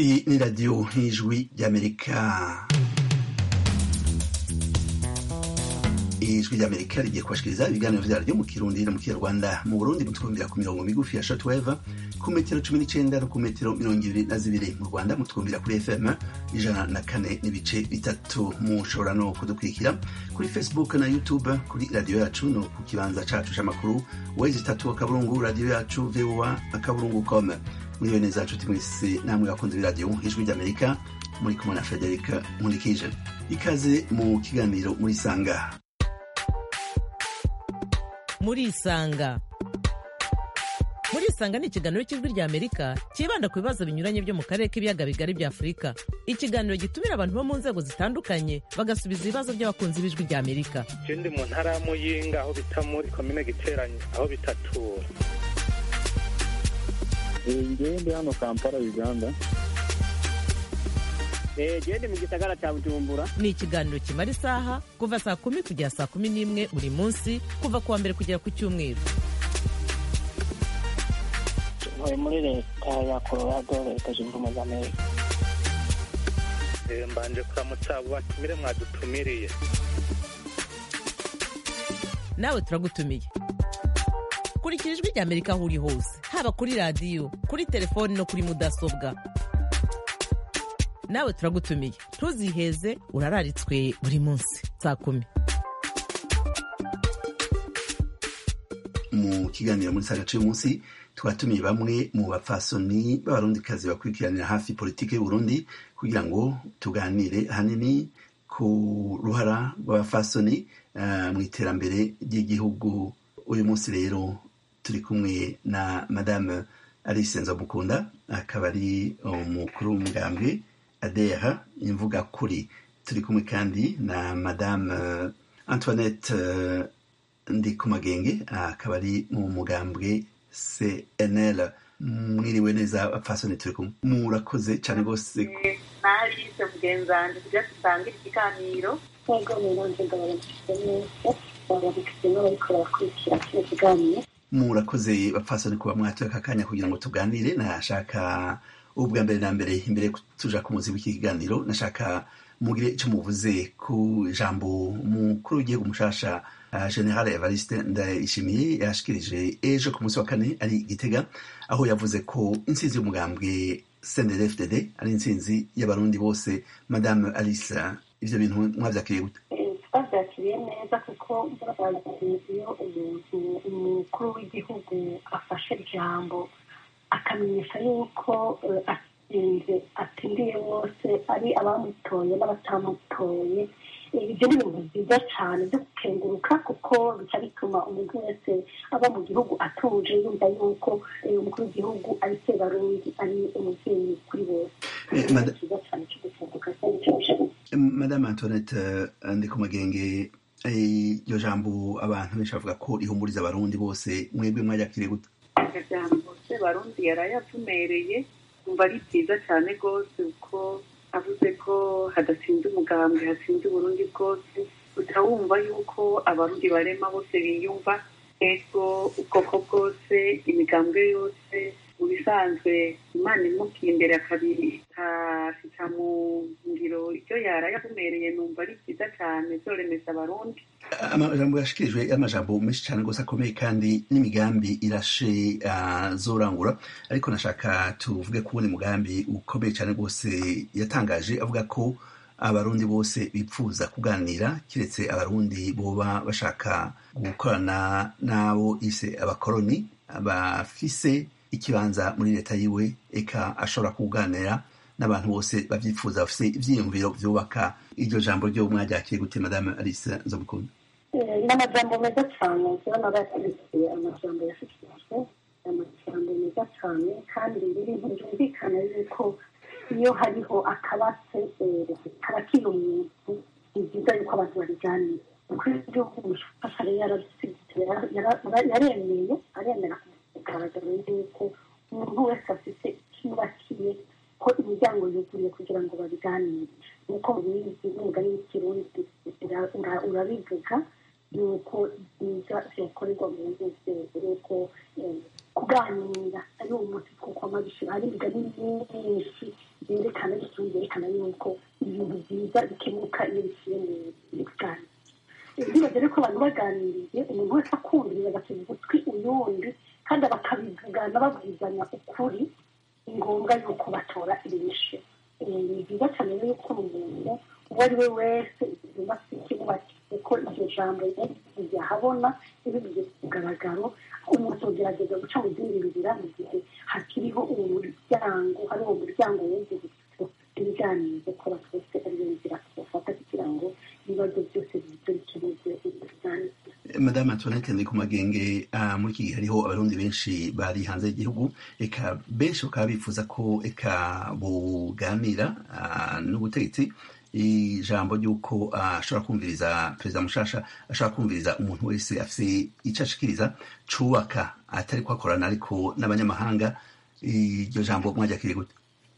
Iyi ni radiyo nk'ijwi ry'amerika ijwi ry'amerika rigiye kubashikiriza ibiganiro vyaryo mu kirundi no mu kinyarwanda mu burundi mutwumvira ku mirongo migufi ya shortwave ku metero cumi n'icenda no ku metero mirongo ibiri na zibiri mu rwanda mutwumvira kuri fm ijana na kane n'ibice bitatu mushobora no kudukurikira kuri facebook na youtube kuri radiyo yacu no ku kibanza cacu c'amakuru wezi itatu akaburungu radiyo yacu voa akaburungu com muriwe neza nshuti mwese namwe bakunze b'iradiyo ijwi ry'amerika muri kumwe na frederic nkurikije ikaze mu kiganiro muri sanga murisanga murisanga ni ikiganiro cy'ijwi rya amerika cyibanda ku bibazo binyuranye byo mu karere k'ibiyaga bigari bya afurika ikiganiro gitumira abantu bo mu nzego zitandukanye bagasubiza ibibazo by'abakunzi b'ijwi rya amerika je ndi mu ntara ya muyinga aho bita muri komine giteranye aho bitatura ngewe ndi hano kampala uganda gende mu gisagara cya bujumbura ni ikiganiro kimara isaha kuva saa kumi kugera saa kumi n'imwe buri munsi kuva ku wa mbere kugera ku cyumweru ntuye muri leta ya colorado leta zunze ubumwe za amerika Eh, mbanje kuramutsa abo batumire mwadutumiriye nawe turagutumiye kurikira ijwi rya amerika aho uri hose haba kuri radiyo kuri telefoni no kuri mudasobwa nawe turagutumiye ntuziheze urararitswe buri munsi saa kumi mu kiganiro muri saga cy'uyu munsi twatumiye bamwe mu bapfasoni b'abarundikazi bakurikiranira hafi politiki y'uburundi kugira ngo tuganire ahanini ku ruhara rw'abapfasoni uh, mu iterambere ry'igihugu uyu munsi rero turi kumwe na madame alice nzamukunda akaba ari umukuru w'umugambwe adera imvuga kuri turi kumwe kandi na madame antoinette uh, ndi ku magenge akaba ari mu mugambwe cnl mwiriwe neza bapfasoni turi kumwe murakoze cyane rwose narise mugenzi wanjye kugira dusangire ikiganiro nk'ubwo rero nje ndababafite neza babafite n'abariko barakurikira kino kiganiro murakoze bapfasoni kuba mwatoye aka kanya kugira ngo tuganire nashaka ubwa mbere na mbere imbere yo tuja ku muzi w'iki kiganiro nashaka mugire icyo muvuze ku jambo mukuru w'igihugu mushasha uh, general evariste ndayishimiye yashikirije ejo ku munsi wa kane ari gitega aho yavuze ko intsinzi y'umugambwe cndfdd ari intsinzi y'abarundi bose madame alice ivyo bintu mwavyakiriye gute twabyakiriye neza kuko iyo umuntu umukuru w'igihugu afashe ijambo akamenyesha yuko atsinze atsindiye bose ari abamutoye n'abatamutoye ibyo ni ibintu byiza cyane byo gukenguruka kuko bica bituma umuntu wese aba mu gihugu atuje yumva yuko umukuru w'igihugu ari se barundi ari umubyeyi kuri bose cyiza cyane cyo gukenguruka cyane cyo gushaka madame antoinette ndikumagenge iryo jambo abantu benshi bavuga ko rihumuriza abarundi bose mwebwe mwaryakiriye gute ijambo se barundi yarayavumereye umva ari byiza cyane rwose kuko avuze ko hadatsinze umugambwe hatsinze uburundi bwose utawumva yuko abarundi barema bose biyumva ego ubwoko bwose imigambwe yose mu bisanzwe imana imubwiye imbere akabita mu ngiro icyo yarayavumereye numva ari byiza cyane byoremeza abarundi amajambo yashikirijwe y'amajambo menshi cyane rwose akomeye kandi n'imigambi irashe azorangura ariko nashaka tuvuge kubona umugambi ukomeye cyane rwose yatangaje avuga ko abarundi bose bipfuza kuganira kiretse abarundi boba bashaka gukorana n'abo ise abakoroni bafise ikibanza muri leta yiwe eka ashobora kuganira n'abantu bose babyifuza bafise ivyiyumviro vyubaka iryo jambo ryo mwaryakiriye gute madame alice nzomukunda ni amajambo meza cyane turabona bayashyigikiye amajambo yashyikirijwe amajambo meza cyane kandi ibintu byumvikana yuko iyo hariho akabatse karakira umuntu ni byiza yuko abantu babiganira ukuri igihugu umushofasha rero yaremeye aremera kugaragara yuko umuntu wese afite icyubakiye ko imiryango yuguruye kugira ngo babiganire nk'uko mubizi n'umugani w'ikirundi urabivuga yuko byiza byakorerwa mu nzego yuko kuganira ari umuti kuko amabishira hari imigani myinshi byerekana bituma byerekana yuko ibintu byiza bikemuka iyo biciye mu biganiro bibaze rero ko abantu baganiriye umuntu wese akumviriza agatega ugutwi uyundi kandi bakabivugana babwizanya ukuri ni ngombwa yuko batora inyishu ni byiza cyane rero yuko umuntu uwo ari we wese igomba kimubakize ko iryo jambo ryahabona ribigize ku mugaragaro umuntu ugerageza guca mu zindi nzira mu gihe hakiriho uwo muryango hari uwo muryango w'inzira ibiganiro ko twese ariyo nzira tubafata kugira ngo ibibazo byose bize bikemuze ibiganiro madame antoinette ndi ku magenge muri iki gihe hariho abarundi benshi bari hanze y'igihugu eka benshi bakaba bifuza ko eka buganira n'ubutegetsi ijambo ry'uko ashobora kumviriza perezida mushasha ashobora kumviriza umuntu wese afite icyo ashikiriza cubaka atari ko akorana ariko n'abanyamahanga iryo jambo mwajakiriye gute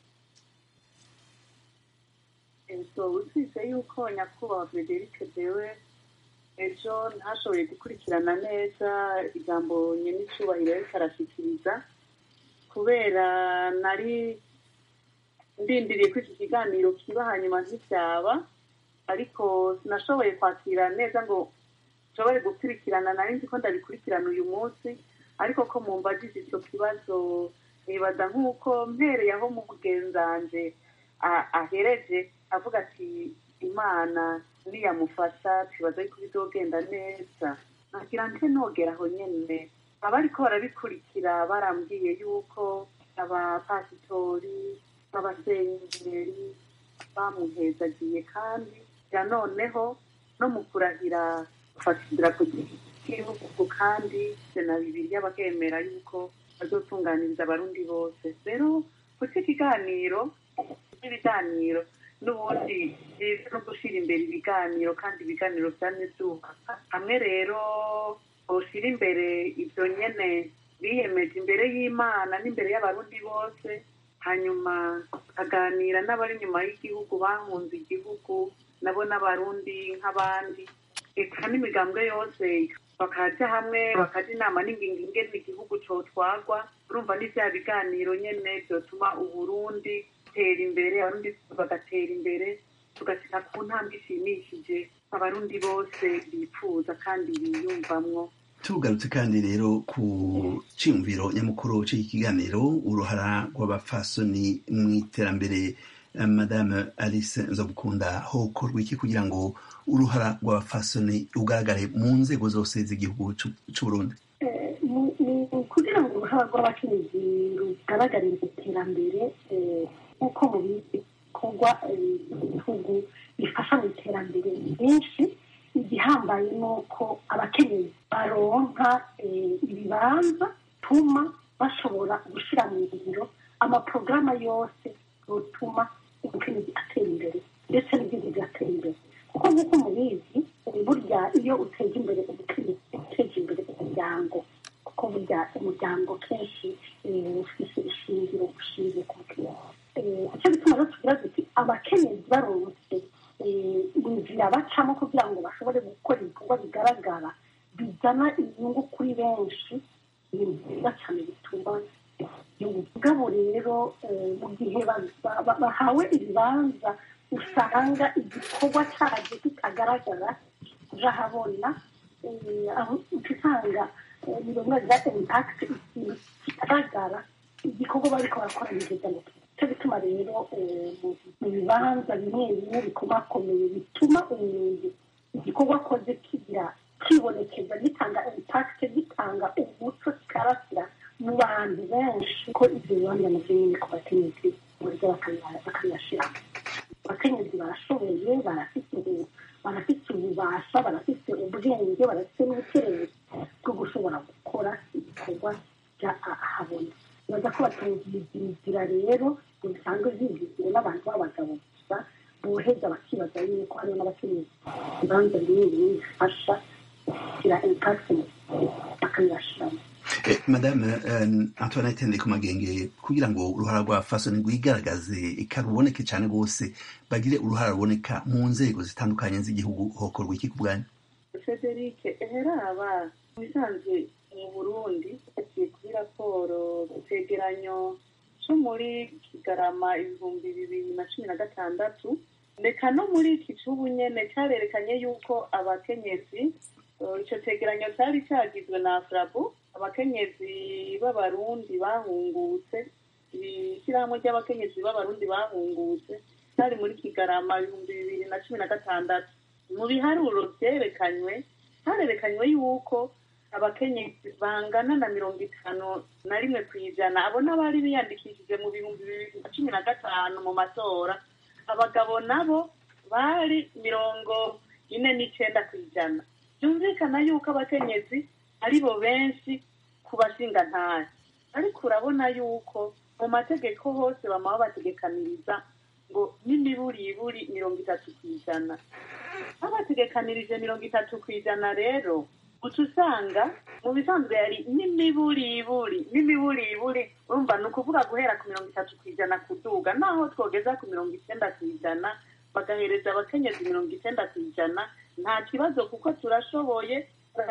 usibye yuko nyakubahwa frederic dewe ejo ntashoboye gukurikirana neza ijambo nyenicubahiro ariko arashyikiriza kubera nari ndindiriye ko iki kiganiro kiba hanyuma ntibyaba ariko sinashoboye kwakira neza ngo nshobore gukurikirana nari nzi ko ndabikurikirana uyu munsi ariko ko mumbajije icyo kibazo nibaza nk'uko mpereye aho mu bugenzanje ahereje avuga ati imana niyamufasha tubaza yuko bizogenda neza nagira nte nogera aho nyene abariko barabikurikira barambwiye yuko abapasitori b'abasenyeri bamuhezagiye kandi ya noneho no mu kurahira gufatira ku gihugu kandi na bibiliya bakemera yuko bazotunganiriza abarundi bose rero kuki ikiganiro ibiganiro n'ubundi byiza no gushyira imbere ibiganiro kandi ibiganiro byane byubaka hamwe rero ushyira imbere ibyo nyene biyemeje imbere y'imana n'imbere y'abarundi bose hanyuma aganira n'abari inyuma y'igihugu bahunze igihugu nabo n'abarundi nk'abandi eka n'imigambwe yose bakaja hamwe bakaja inama n'ingingo ingene igihugu cotwagwa urumva ni vya biganiro nyene vyotuma uburundi tera imbere abarundi bagatera imbere tugashika ku ntambwe ishimishije abarundi bose bifuza kandi biyumvamwo tugarutse kandi rero ku cyiyumviro nyamukuru cy'iki kiganiro uruhara rw'abapfasoni mu iterambere madame alice nzogukunda hokorwa iki kugira ngo uruhara rw'abapfasoni rugaragare mu nzego zose z'igihugu c'uburundi kugira ngo uruhara rw'abakenyezi rugaragare mu iterambere nk'uko mu bikorwa ibihugu bifasha mu iterambere byinshi igihambaye ni uko abakenyezi baronka ibibanza tuma bashobora gushyira mu ngiro amaporogaramu yose yotuma umukenyezi atera imbere ndetse n'igihugu bigatera imbere kuko nk'uko mubizi burya iyo uteza imbere umukenyezi uteje imbere umuryango kuko burya umuryango kenshi ufite ishingiro ushingiye ku mukenyezi icyo bituma rero tugira duti abakenyezi baronse inzira bacamo kugira ngo bashobore gukora ibikorwa bigaragara bizana inyungu kuri benshi ni byiza cyane bituma ubwabo rero mu gihe bahawe ibibanza usanga igikorwa cyabyo kitagaragara urahabona aho usanga ni bimwe bya impakiti ikintu kigaragara igikorwa bariko barakora nigeza ngo cyo bituma rero mu bibanza bimwe bimwe bikomakomeye bituma umuntu igikorwa akoze kigira kibonekeza gitanga impakiti gitanga umuco kikarasira mu bantu benshi ko ibyo bibanza navyo nyine ku bakenyezi buryo bakabiyashiramo abakenyezi barashoboye barafite barafite ububasha barafite ubwenge barafite n'ubukerezi bwo gushobora gukora ibikorwa bya ahabona baza ko batungiye inzira rero ngo bisanzwe zigizwe n'abantu b'abagabo gusa boheza bakibaza yuko hariho n'abakenyezi ibibanza bimwe bimwe bifasha kugira impakiti bakabiyashiramo madame antoinette ndeko magenge kugira ngo uruhara rwa fasoni rwigaragaze ikaruboneke cyane rwose bagire uruhara ruboneka mu nzego zitandukanye z'igihugu hokorwa iki ku bwanyu frederic eheraba mu bisanzwe mu burundi yagiye kuri raporo icyegeranyo cyo muri iki kigarama ibihumbi bibiri na cumi na gatandatu reka no muri iki cubu nyene carerekanye yuko abakenyezi eh, ico cegeranyo cari cagizwe na afrabu abakenyezi b'abarundi bahungutse ishyirahamwe ry'abakenyezi b'abarundi bahungutse cari muri kigarama ibihumbi bibiri na cumi na gatandatu mu biharuro vyerekanywe harerekanywe yuko abakenyezi bangana na mirongo itanu na rimwe ku ijana abo n'abari biyandikishije mu bihumbi bibiri na cumi na gatanu mu matora abagabo nabo bari mirongo ine n'icenda ku ijana byumvikana yuko abakenyezi ari bo benshi ku bashingantahe ariko urabona yuko mu mategeko hose bama babategekaniriza ngo n'imiburiburi mirongo itatu ku ijana babategekanirije mirongo itatu ku ijana rero uca usanga mu bisanzwe yari n'imiburiburi n'imiburiburi urumva ni ukuvuga guhera ku mirongo itatu ku ijana kuduga naho twogeza ku mirongo icenda ku ijana bagahereza abakenyezi mirongo icenda ku ijana nta kibazo kuko turashoboye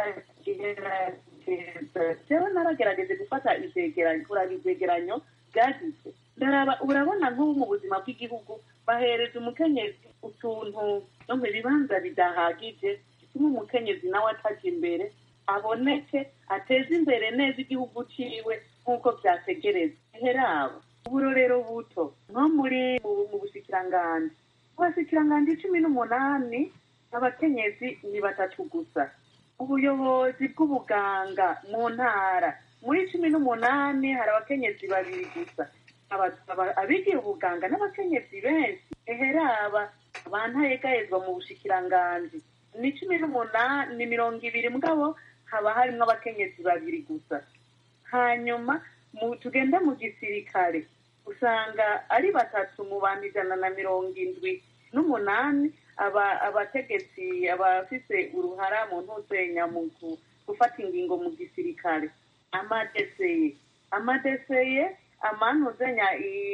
jewe naragerageje gufata ivyegeranyo kuraba ivyegeranyo byagize ndaraba urabona nk'ubu mu buzima bw'igihugu bahereza umukenyezi utuntu no mu bibanza bidahagije bituma umukenyezi nawe ataja imbere aboneke ateze imbere neza igihugu ciwe nk'uko vyategereza herabo uburorero buto nko muri mu- mu bushikiranganji mu bashikiranganji cumi n'umunani abakenyezi ni batatu gusa ubuyobozi bw'ubuganga mu ntara muri cumi n'umunani hari abakenyezi babiri gusa Aba- aba- abigiye ubuganga n'abakenyezi benshi eheraba bantayegayezwa mu bushikiranganji ni cumi n'umunani ni mirongo ibiri mugabo haba harimwo abakenyezi babiri gusa hanyuma mu tugende mu gisirikare usanga ari batatu mu bantu ijana na mirongo indwi n'umunani aba abategetsi abafise uruhara mu ntuzenya mu gu- gufata ingingo mu gisirikare amadeseye amadeseye amantuzenya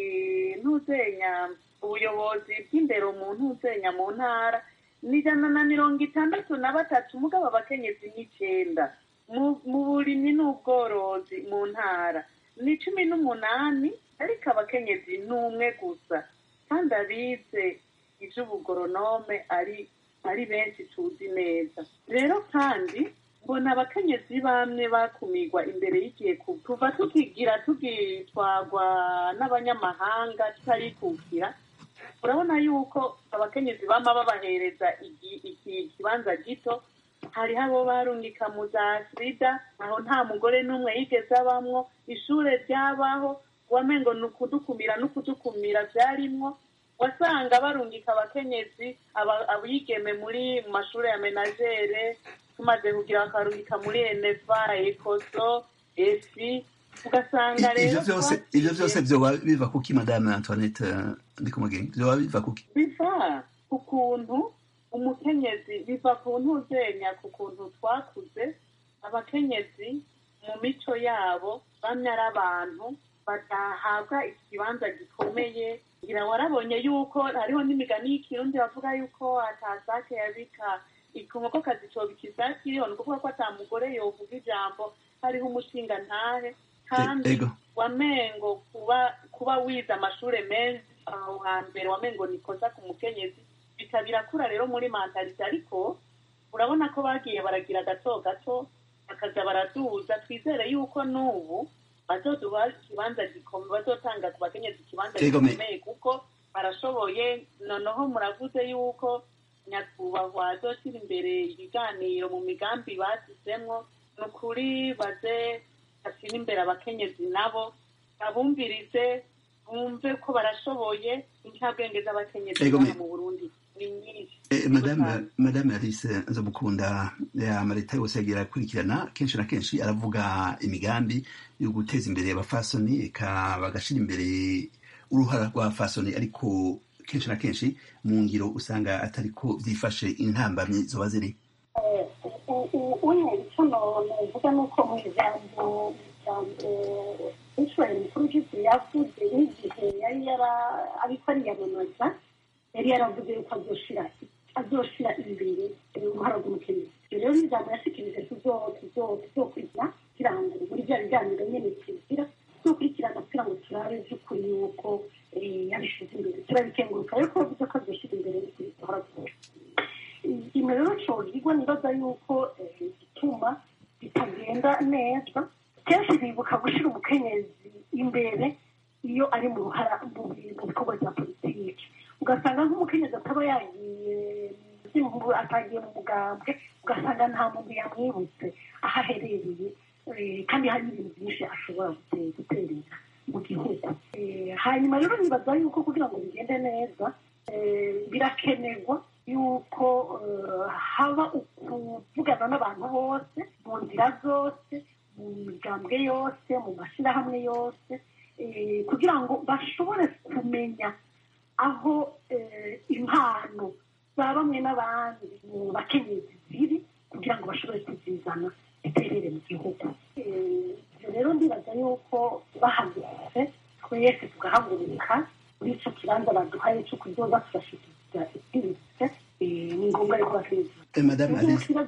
ntuzenya ubuyobozi bw'indero mu ntuzenya mu ntara ni ijana na mirongo itandatu na batatu mugabo abakenyezi n'icenda mu mu burimyi n'ubworozi mu ntara ni cumi n'umunani ariko abakenyezi ni umwe gusa kandi abize ivy'ubugoronome ari ari benshi tuzi neza rero kandi mbona abakenyezi bamwe bakumirwa imbere y'igihe ku- kuva tukigira tugitwagwa n'abanyamahanga tutarikukira urabona yuko abakenyezi bama babahereza igi- iki kibanza gito hariho abo barungika mu za sida aho nta mugore n'umwe yigeze abamwo ishure ryabaho wamengo ni ukudukumira n'ukudukumira vyarimwo wasanga barungika abakenyezi aba- abigeme muri mu mashure ya menagere tumaze kugira bakarungika muri enefa ekoso efi ugasanga rero ivyo vyose twaciye- ivyo vyose vyoba biva kuki madame antoinette eh, ndikumugenge vyoba biva kuki biva ku kuntu umukenyezi biva ku ntuzenya ku kuntu twakuze abakenyezi mu mico yabo bamwe ari abantu badahabwa ikibanza gikomeye ngira warabonye yuko hariho n'imigani y'ikirundi bavuga yuko atasake yabika inkokokazi cobika isake iriho ni ukuvuga ko ata mugore yovuga ijambo hariho umushinga ntahe kandi ego wamengo kuba kuba wize amashure menshi aho hambere wamengo nikoza ku mukenyezi bika birakura rero muri mentalite ariko urabona ko bagiye baragira gato gato bakaza baraduza twizere yuko n'ubu bazoduha ikibanza gikomeye bazotanga ku bakenyezi ikibanza Ego, me- gikomeye kuko barashoboye noneho muravuze yuko nyakubahwa azoshyira imbere ibiganiro mu migambi basizemwo ni ukuri baze bashyira imbere abakenyezi nabo babumvirize bumve ko barashoboye incabwenge z'abakenyezi Ego, me- hano mu burundi ni nyinshi Eh, madame madame alice nzomukunda amaleta yose yagiye arakurikirana kenshi na kenshi aravuga imigambi yo guteza imbere abafasoni eka bagashira imbere uruhara rw'abafasoni ariko kenshi na kenshi mu ngiro usanga atariko vyifashe intambamyi zoba ziri uye icyo navuga ni uko mu ijambo ijambo israel mukuru w'igihugu yavuze n'igihe yari yara ariko ariyamamaza yari yaravuze yuko azoshira azoshira imbere uruhara rw'umukenyezi ibyo rero n'ijambo yashikirije tuzokurikira kugira ngo muri bya biganiro nyene tugira tuzokurikirana kugira ngo turabe by'ukuri yuko yabishyize imbere turabikenguruka ariko bivuze ko byashyize imbere bihora ikintu rero cyogirwa nibaza yuko gituma bitagenda neza kenshi bibuka gushyira umukenyezi imbere iyo ari mu ruhara mu bikorwa bya politiki ugasanga nk'umukenyezi ataba yagiye atagiye mu mugambwe ugasanga nta muntu yamwibutse aho aherereye kandi hari ibintu byinshi ashobora guterera mu gihugu hanyuma rero nibaza yuko kugira ngo bigende neza birakenerwa yuko haba ukuvugana n'abantu bose mu nzira zose mu migambwe yose mu mashyirahamwe yose kugira ngo bashobore kumenya aho impano za bamwe n'abandi mu bakenyezi ziri kugira ngo bashobore kuzizana iterere mu gihugu ibyo rero ndibaza yuko bahagurutse twese tugahaguruka muri icyo kibanza baduhaye cyo kuzoza tugashyikirizwa ibwiritse ni ngombwa ariko bakizwa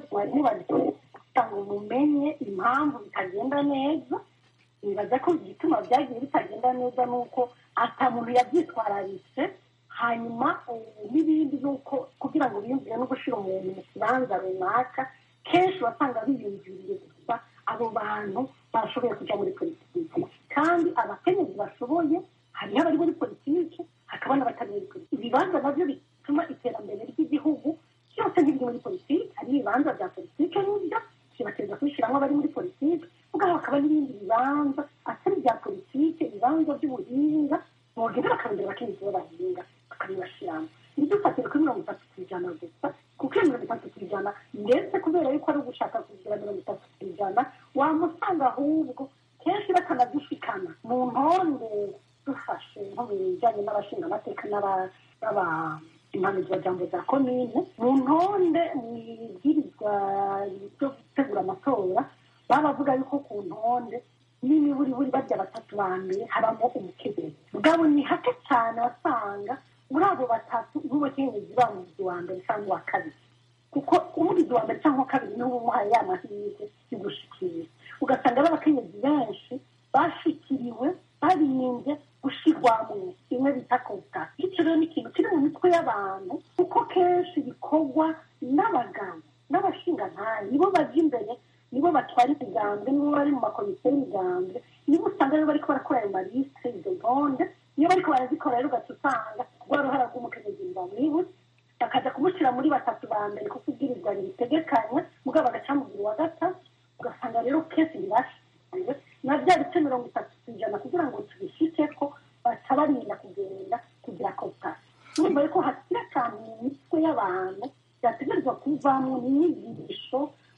kugira ngo mumenye impamvu bitagenda neza nibaza ko igituma byagiye bitagenda neza ni uko ata muntu yabyitwararitse hanyuma n'ibindi ni uko kugira ngo biyumvire no gushyira umuntu mu kibanza runaka kenshi wasanga biyumviriye gusa abo bantu bashoboye kujya muri politiki kandi abakenyezi bashoboye hariho abari muri politiki hakaba n'abatari muri politiki ibibanza nabyo bituma iterambere ry'igihugu byose ntibiri muri politiki hari ibibanza bya politiki n'ibyo kibateza kubishyiramo abari muri politiki ubwo hakaba n'ibindi bibanza atari ibya politiki ibibanza by'ubuhinga bogenda bakarondera abakenyezi bo bahinga bakabibashyiramo ntidufatire kuri mirongo itatu ku ijana gusa kuko iyo mirongo itatu ku ijana ndetse kubera yuko ari ugushaka kugira mirongo itatu ku ijana wamusanga ahubwo kenshi bakanadushikana mu ntonde dufashe nko mu bijyanye n'abashinga amateka n'aba impanuzwajambo za komine mu ntonde mu ibwirizwa ryo gutegura amatora baba bavuga yuko ku ntonde n'imiburiburi barya batatu ba mbere habamo umukenyezi mugabo ni hake cyane wasanga muri abo batatu nk'umukenyezi bamuzi wa mbere cyangwa uwa kabiri kuko umugizi wa mbere cyangwa uwa kabiri niwe umuhaye ya mahirwe yo gushikira ugasanga ari abakenyezi benshi bashikiriwe barinze gushyirwamo bimwe bita kota bityo rero ni ikintu kiri mu mitwe y'abantu kuko kenshi bikorwa n'abagabo n'abashingantahe nibo bajya imbere nibo batwara imigambwe nibo bari mu makomisiyo y'imigambwe nibo usanga rero bariko barakora ayo malisite izo ntonde iyo bariko barazikora rero ugaca usanga rwa ruhara rw'umukenyezi bamwibutse bakaza kumushyira muri batatu ba mbere kuko ibwirizwa ribitegekanya mugabo bagacamugira uwa gatatu ugasanga rero kenshi ntibashyikiwe na bya bice mirongo itatu ku ijana kugira ngo tubishike ko baca barinda kugenda kugira kotasi urumva yuko hakiri akantu mu mitwe y'abantu byategerezwa kuvamo n'inyigisho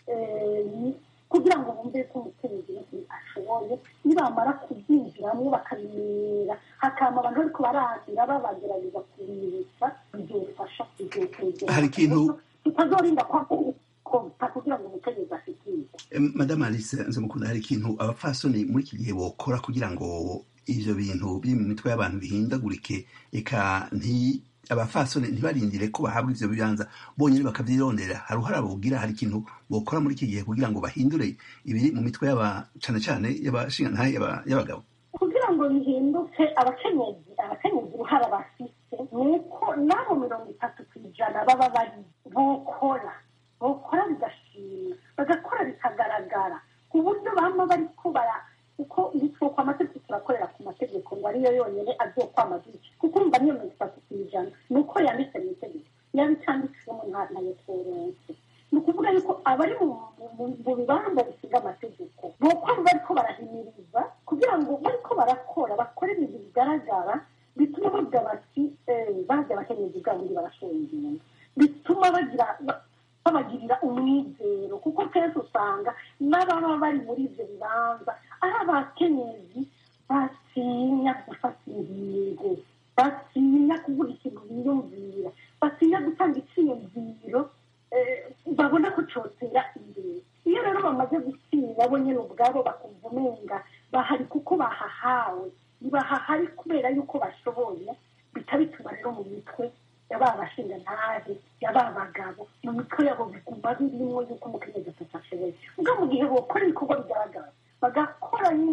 kugira ngo bumve ko umukenyezi ashoboye nibamara kubyinjiramo bakabimenyera hakama abantu bariko barazira babagerageza kubibutsa bizofasha bizotwegera hari ikintu tutazorinda kwakota kugira ngo umukenyezi ashikirwe madame alice nzamukunda hari ikintu abapfasoni muri iki gihe bokora kugira ngo ivyo bintu biri mu mitwe y'abantu bihindagurike eka nti abafasoni ntibarindire ko bahabwa ivyo bibanza bonyine bakavyirondera hari uruhara bogira hari ikintu bokora muri iki gihe kugira ngo bahindure ibiri mu mitwe y'aba cane cane y'abashingantahe y'abagabo kugira ngo bihinduke abakenyezi abakenyezi uruhara bafise ni uko n'abo mirongo itatu ku ijana baba bari bokora bokora bigashima bagakora bikagaragara ku buryo bama bariko bara kuko ibitwoko amategeko turakorera ku mategeko ngo ariyo yonyine azokwamaza kuko urumva niyo mirongo itatu ku ijana ni uko yanditse mu itegeko yaba icanditswemo ntayo tworonse ni ukuvuga yuko abari mu bibanza bisiga amategeko bokora bariko barahimiriza kugira ngo bariko barakora bakore ibintu bigaragara bituma bavuga bati bazi abakenyezi bwabo ndi barashoye ingendo bituma bagira babagirira umwizero kuko kenshi usanga n'ababa bari muri ibyo bibanza ari abakenyezi batinya gufata ingingo batinya kuvuga ikintu biyumvira batinya gutanga icyiyumviro babona ko cyotera imbere iyo rero bamaze gutsinda bo nyine ubwabo bakumva umenga bahari kuko bahahawe ntibahahari kubera yuko bashoboye bita bituma rero mu mitwe yaba abashingantahe yaba abagabo mu mitwe yabo biguma birimo yuko umukenyezi atatu ashoboye ubwo mu gihe bokora ibikorwa bigaragara bagakora nyine bagakora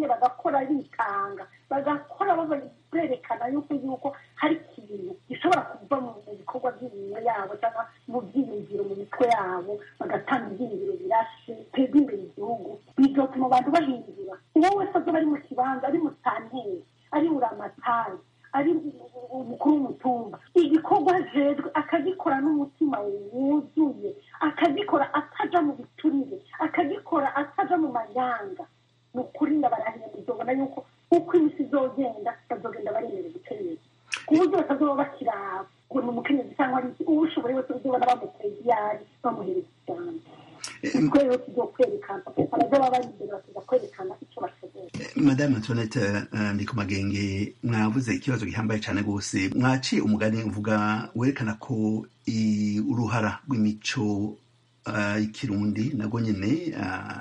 bagakora bitanga bagakora berekana yuko yuko hari ikintu gishobora kuva mu bikorwa by'imirimo yabo cyangwa mu byiyumviro mu mitwe yabo bagatanga ibyiyumviro birashe biteza imbere igihugu bigatuma abantu bahindura uwo wese azoba ari mu kibanza ari mu santeri ari uramatari ari umukuru w'umutumba igikorwa ajejwe akagikora n'umutima wuzuye akagikora ataja mu biturire akagikora ataja mu manyanga ni ukuri ndabarahira muzobona yuko uko imisi izogenda bazogenda baremera guterera ku buryo batazoba bakiraba ngo ni umukenyezi cyangwa ari iki uwo ushoboye wese uzobona bamuteye iyari bamuhereza ijambo twe rero tuzokwerekana abazaba bari imbere bakaza kwerekana icyo bashoboye madame antoinette uh, ndi ku magenge mwavuze ikibazo gihambaye cyane rwose mwaciye umugani uvuga werekana ko uruhara rw'imico ikirundi nabwo nyine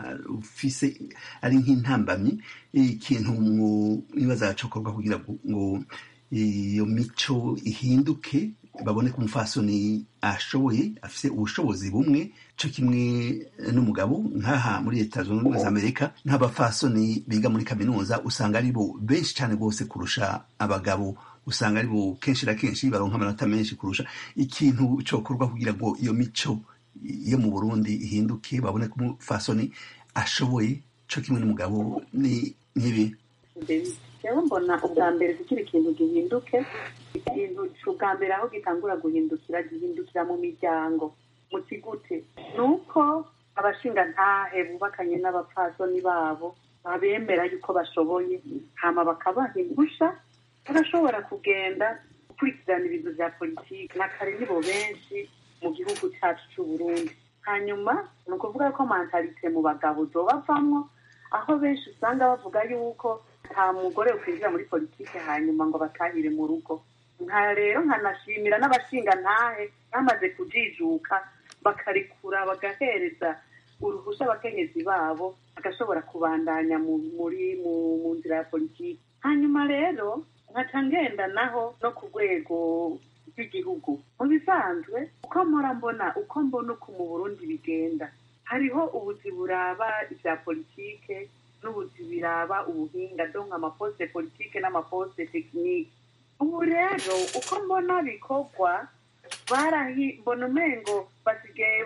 ufise ari nk'intambamyi ikintu mwibaza cokorwa kugira ngo iyo mico ihinduke babone ko umufasoni ashoboye afise ubushobozi bumwe co kimwe n'umugabo nk'aha muri leta zunze ubumwe za amerika nk'abafasoni biga muri kaminuza usanga ari bo benshi cyane rwose kurusha abagabo usanga ari bo kenshi na kenshi baronka amanota menshi kurusha ikintu cokorwa kugira ngo iyo mico yo mu burundi ihinduke babone ko umufasoni ashoboye co kimwe n'umugabo ni nk'ibi rero mbona ubwa mbere kugira ikintu gihinduke ikintu ubwa mbere aho gitangura guhindukira gihindukira mu miryango mu kigute ni uko abashingantahe bubakanye n'abapfasoni babo babemera yuko bashoboye hama bakabaha impusha barashobora kugenda gukurikirana ibintu bya politiki na kare nibo benshi mu gihugu cyacu cy'u Burundi hanyuma ni ukuvuga ko mentalite mu bagabo zobavamwo aho benshi usanga bavuga yuko nta mugore ukwinjira muri politiki hanyuma ngo batahire mu rugo nka rero nkanashimira n'abashingantahe bamaze kujijuka bakarekura bagahereza uruhushya abakenyezi babo bagashobora kubandanya muri mu nzira ya politiki hanyuma rero nkaca ngenda naho no ku rwego rw'igihugu mu bisanzwe uko mpora mbona uko mbona uko mu burundi bigenda hariho ubuzi buraba ibya politike n'ubuzi biraba ubuhinga donka amaposite politike n'amaposite tekinike ubu rero uko mbona bikorwa barahi mbona umengo basigaye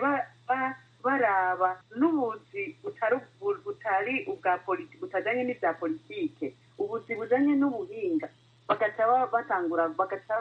baraba n'ubuzi butari ubwa politiki butajyanye n'ibya politike ubuzi bujyanye n'ubuhinga bagaca batangura bagaca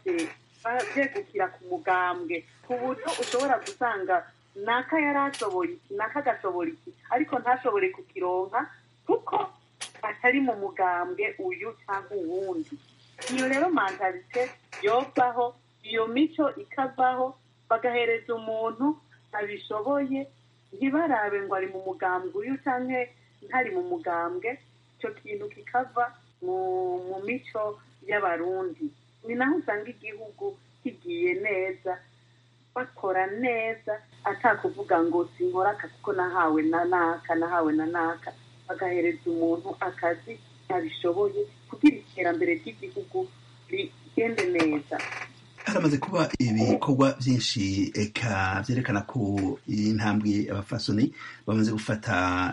byegukira ku mugambwe ku buryo ushobora gusanga naka yari ashoboye iki naka agashobora iki ariko ntashobore kukironka kuko atari mu mugambwe uyu cyangwa uwundi iyo rero mantalite yovaho iyo mico ikavaho bagahereza umuntu abishoboye ntibarabe ngo ari mu mugambwe uyu cyangwa ntari mu mugambwe icyo kintu kikava mu mico y'abarundi ni naho usanga igihugu kigiye neza bakora neza atakuvuga ngo sinkora aka kuko nahawe na naka nahawe na naka bagahereza umuntu akazi abishoboye kugira iterambere ry'igihugu rigende neza haramaze kuba ibikorwa byinshi eka byerekana ko iyi ntambwe abafasoni bamaze gufata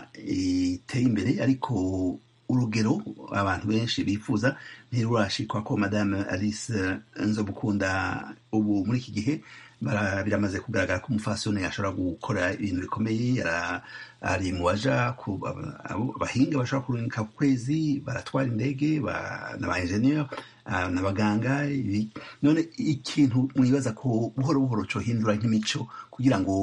iteye imbere ariko urugero abantu benshi bifuza ntirurashikwa ko madame alice nzobukunda ubu muri iki gihe biramaze kugaragara ko umufasoni ashobora gukora ibintu bikomeye ari mu baja abahinga bashobora kurungika ku kwezi baratwara indege na ba enjeniyeri n'abaganga none ikintu mwibaza ko buhoro buhoro cohindura nk'imico kugira ngo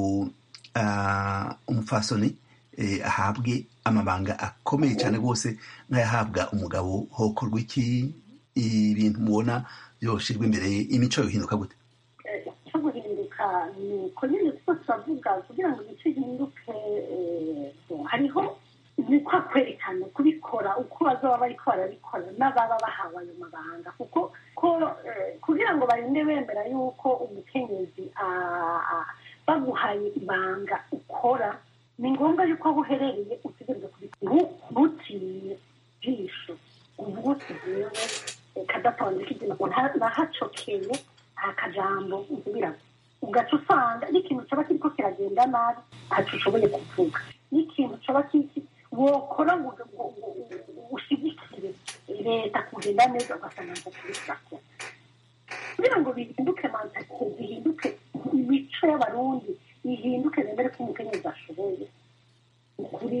umufasoni ahabwe amabanga akomeye cyane rwose nk'ayahabwa umugabo hokorwa iki ibintu mubona byoshirwa imbere imico yohinduka gute cyo guhinduka ni uko nyine twose turavuga kugira ngo imico ihinduke hariho ni kwa kwerekana kubikora uko bazaba bariko barabikora n'ababa bahawe ayo mabanga kuko ko kugira ngo barinde bemera yuko umukenyezi baguhaye ibanga ukora ni ngombwa yuko aho uherereye utegereza kubikora ntutinye ijisho uvuga uti jewe kadatonze kigena ngo nahacokeye nta kajambo nsubiramo ugaca usanga n'ikintu caba kiriko kiragenda nabi ntaco ushoboye kuvuga n'ikintu caba kiki wokora ngo ushigike leta kugenda neza ugasanga ngo kuri turakora kugira ngo bihinduke mantalite zihinduke imico y'abarundi ihinduke bemere ko umukenyezi ashoboye ukuri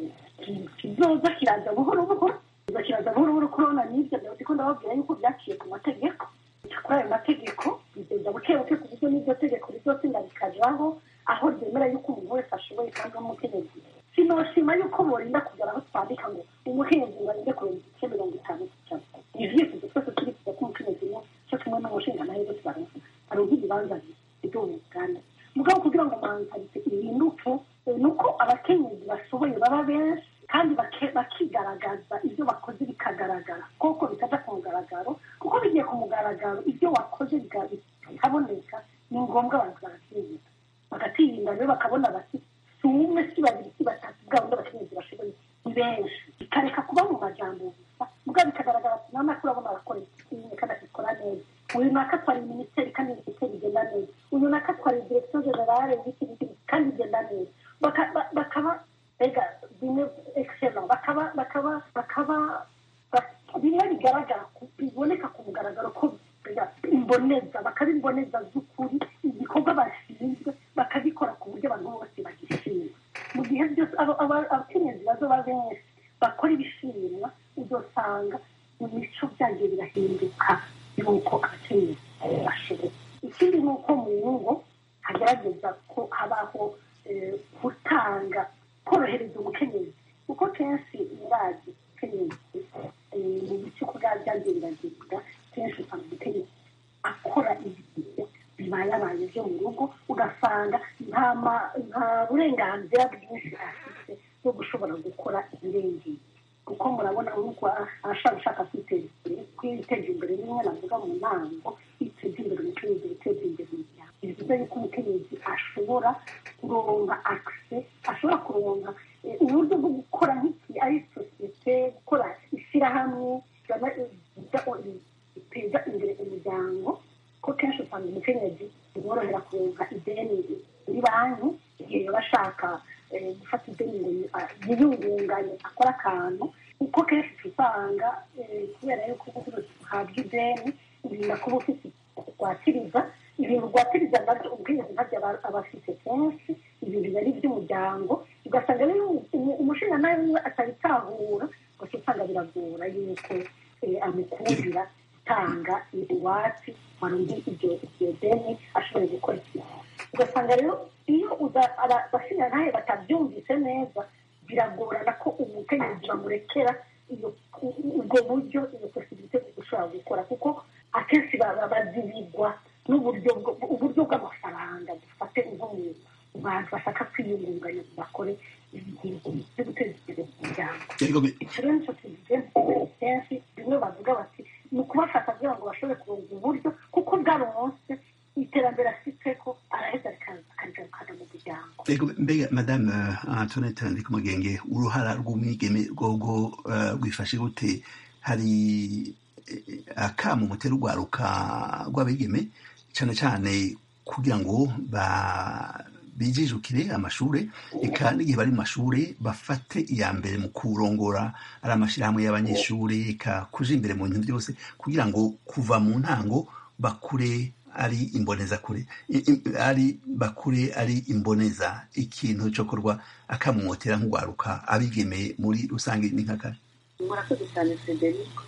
kizoza kiraza buhoro buhoro kizoza kiraza buhoro buhoro kurona n'ibyo ndiko ndababwira yuko byaciye ku mategeko kuri ayo mategeko bigenda buke buke ku buryo n'iryo tegeko rizotsinda rikajaho aho ryemera yuko umuntu wese ashoboye kandi w'umukenyezi sinoshima yuko borinda kugera aho twandika ngo umukenyezi ngo arinde kurenza ibice mirongo itanu gucamo ivyifuzo twese turifuza ko umukenyezi umwe cyo kimwe n'umushinga nayo zo tubaronka aronka ibibanza bito mu uganda mugabo kugira ngo mantalite ihinduke ni uko abakenyezi bashoboye baba benshi kandi bakigaragaza ibyo bakoze bikagaragara koko bitaja ku mugaragaro kuko bigiye ku mugaragaro ibyo wakoze bikaboneka ni ngombwa abantu baratinyuka bagatirinda rero bakabona bati si umwe si babiri si batatu bwa bundi abakenyezi bashoboye ni benshi bikareka kuba mu majambo gusa mugabo bikagaragara ati nana ko urabona arakora ikintu kandi akikora neza uyu naka twari minisiteri kandi minisiteri igenda neza uyu naka twari direkisiyo generale y'iki n'iki kandi igenda neza bakaba ega bimwe excellent bakaba bakaba bakaba bimwe bigaragara biboneka ku mugaragaro ko imboneza bakaba imboneza z'ukuri igikorwa bashinzwe bakagikora ku buryo abantu bose bagishima mu gihe byose abakenyezi bazoba benshi bakora ibishimwa uzosanga mu mico byagiye birahinduka yuko abakenyezi bashoboye ikindi ni uko mu ngo hagerageza ko habaho gutanga korohereza umukenyezi kuko kenshi murazi umukenyezi mu bice ko byagiye biragenda kenshi usanga umukenyezi akora ibintu bibayabaye byo mu rugo ugasanga nta burenganzira bwinshi afite bwo gushobora gukora ibirengeye kuko murabona nk'uko ashaka ushaka kwiteza imbere kwiteza imbere rimwe navuga mu ntango kwiteza imbere umukenyezi guteza imbere umuryango bivuze yuko umukenyezi ashobora kuronka akise ashobora kuronka uburyo bwo gukora nk'iki ari sosiyete gukora ishyirahamwe biteza imbere umuryango ko kenshi usanga umukenyezi bimworohera kuronka ideni muri banki igihe yaba ashaka gufata ideni ngo yiyungunganye akora akantu kuko kenshi usanga kubera yuko uhabwa ideni urinda kuba ufite rwatiriza ibintu rwatiriza nabyo ubwiyezi ntabyo aba afite kenshi ibintu biba ari iby'umuryango ugasanga rero umushinga nawe we atabitahura gusa usanga biragora yuko amukundira gutanga iwacu warundi iryo deni ashoboye gukora ikintu ugasanga rero iyo abashinga ntayo batabyumvise neza biragorana ko umukenyezi bamurekera ubwo buryo iyo posibilite ushobora gukora kuko akenshi bazibigwa n'uburyo uburyo bw'amafaranga dufate nko mu bantu bashaka kwiyungunganya bakore ibintu byo guteza imbere umuryango icyo rero nicyo kintu kenshi bimwe bavuga bati ni ukubafata kugira ngo bashobore kuronga uburyo kuko bwaronse iterambere afite ko araheza akarigarukana mu muryango mbega madame antoinette ndikumugenge uruhara rw'umwigeme rwogo rwifashe gute hari akamu mutera urwaruka rw'abigeme cyane cyane kugira ngo bijijukire amashuri eka n'igihe bari mu mashuri bafate iya mbere mu kurongora ari amashyirahamwe y'abanyeshuri eka kuja imbere mu bintu byose kugira ngo kuva mu ntango bakure ari imboneza kure ari bakure ari imboneza ikintu cyo korwa akamumotera nk'urwaruka abigemeye muri rusange ni nk'akari murakoze cyane federico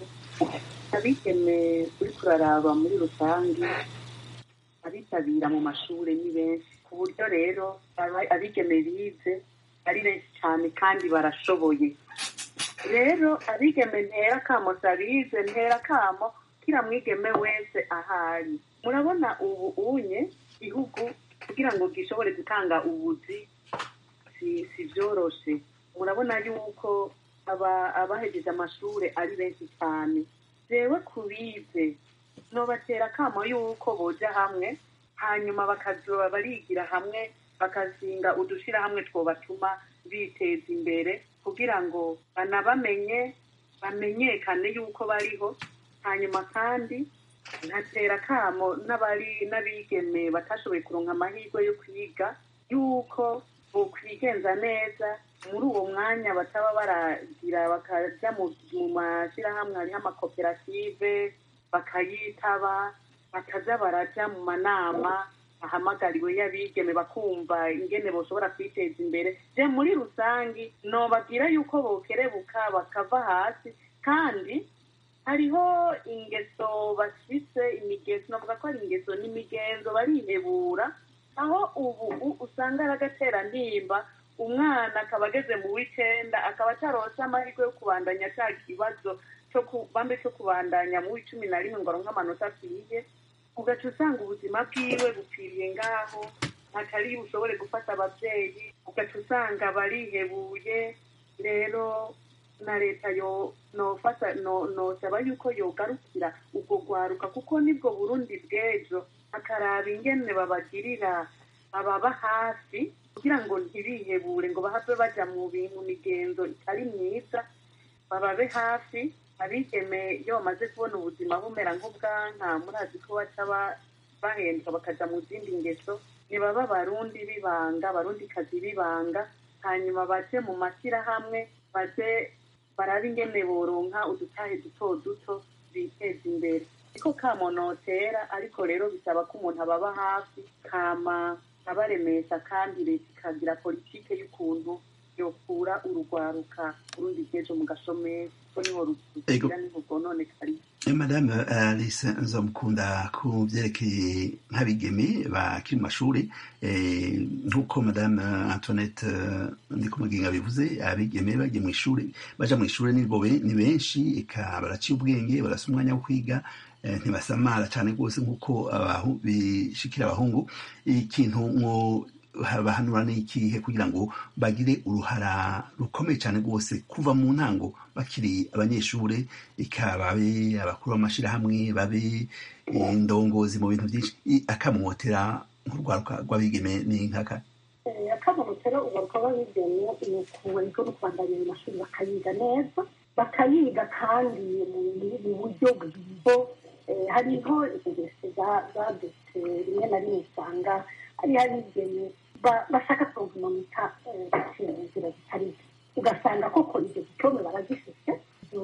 abigeme uri kuraraba muri rusange abitabira mu mashuri ni benshi ku buryo rero abigeme bize ari benshi cyane kandi barashoboye rero abigeme ntera kamo sabize ntera kamo kira mwigeme wese ahari murabona ubu unye igihugu kugira ngo gishobore gutanga ubuzi si byoroshe murabona yuko abahejeje amashuri ari benshi cyane jewe kubize nobatera akamo yuko boja hamwe hanyuma bakazoba barigira hamwe bakazinga udushirahamwe twobatuma biteza imbere kugira ngo banabamenye bamenyekane yuko bariho hanyuma kandi ntatera akamo n'abari n'abigeme batashoboye kuronka amahirwe yo kwiga yuko bokwigenza neza muri uwo mwanya bataba baragira bakaja mu mu mashyirahamwe hariho amakoperative bakayitaba bakaza baraja mu manama ahamagariwe y'abigeme bakumva ingene boshobora kwiteza imbere je muri rusangi nobabwira yuko bokerebuka bakava hasi kandi hariho ingeso bafise imigezo navuga ko ari ingeso n'imigenzo barihebura aho ubu u- usanga ari agaterantimba umwana akaba ageze mu w'icenda akaba atarose amahirwe yo kubandanya ca kibazo co ku- bambe co kubandanya mu w'icumi na rimwe ngo aronke amanota akwiye ugaca usanga ubuzima bwiwe bupfiriye ngaho atari bushobore gufata abavyeyi ugaca usanga barihebuye rero na leta yo nofata no- nosaba yuko yogarukira ubwo rwaruka kuko nibwo burundi bw'ejo akaraba ingene babagirira ababa hafi kugira ngo ntibihebure ngo bahave baja mu bintu migenzo itari myiza bababe hafi abigeme iyo bamaze kubona ubuzima bumera nk'ubwanka murazi ko baca ba- bahendwa bakaja mu zindi ngeso nibaba abarundi bibanga abarundi kazi bibanga hanyuma baje mu mashyirahamwe baze barabe ingene boronka udutahe duto duto biteza imbere niko kamonotera ariko rero bisaba ko umuntu ababa hafi kama abaremesha kandi leta ikagira politike y'ukuntu yokura urugwaruka urundi bw'ejo mu gashomeri ko niho Ego. rugira niho rwononekariye madame alice nzamukunda ku byerekeye nk'abigeme bakiri mu mashuri eh, nk'uko madame antoinette eh, ndikumuginga bivuze abigeme bagiye mu ishuri baja mu ishuri ni bo be- ni benshi eka baraciye ubwenge barasa umwanya wo kwiga eh, ntibasamara cyane rwose nk'uko abahu- bishikira abahungu ikintu mwo bahanura n'ikihe kugira ngo bagire uruhara rukomeye cyane rwose kuva mu ntango bakiri abanyeshuri eka babe abakuru b'amashyirahamwe babe indongozi mu bintu byinshi i- akamwotera nk'urwaruka rw'abigeme ni nkaka akamurutero ugaruka babigeme ni ukuwego no kubandanya mu mashuri bakayiga neza bakayiga kandi mu- mu buryo bwizo Eh, hariho ingeso za- zadutse rimwe na rimwe usanga hariho abigeme ba- bashaka kuvumanika baciye mu nzira zitari zo ugasanga koko izo diplome barazifite izo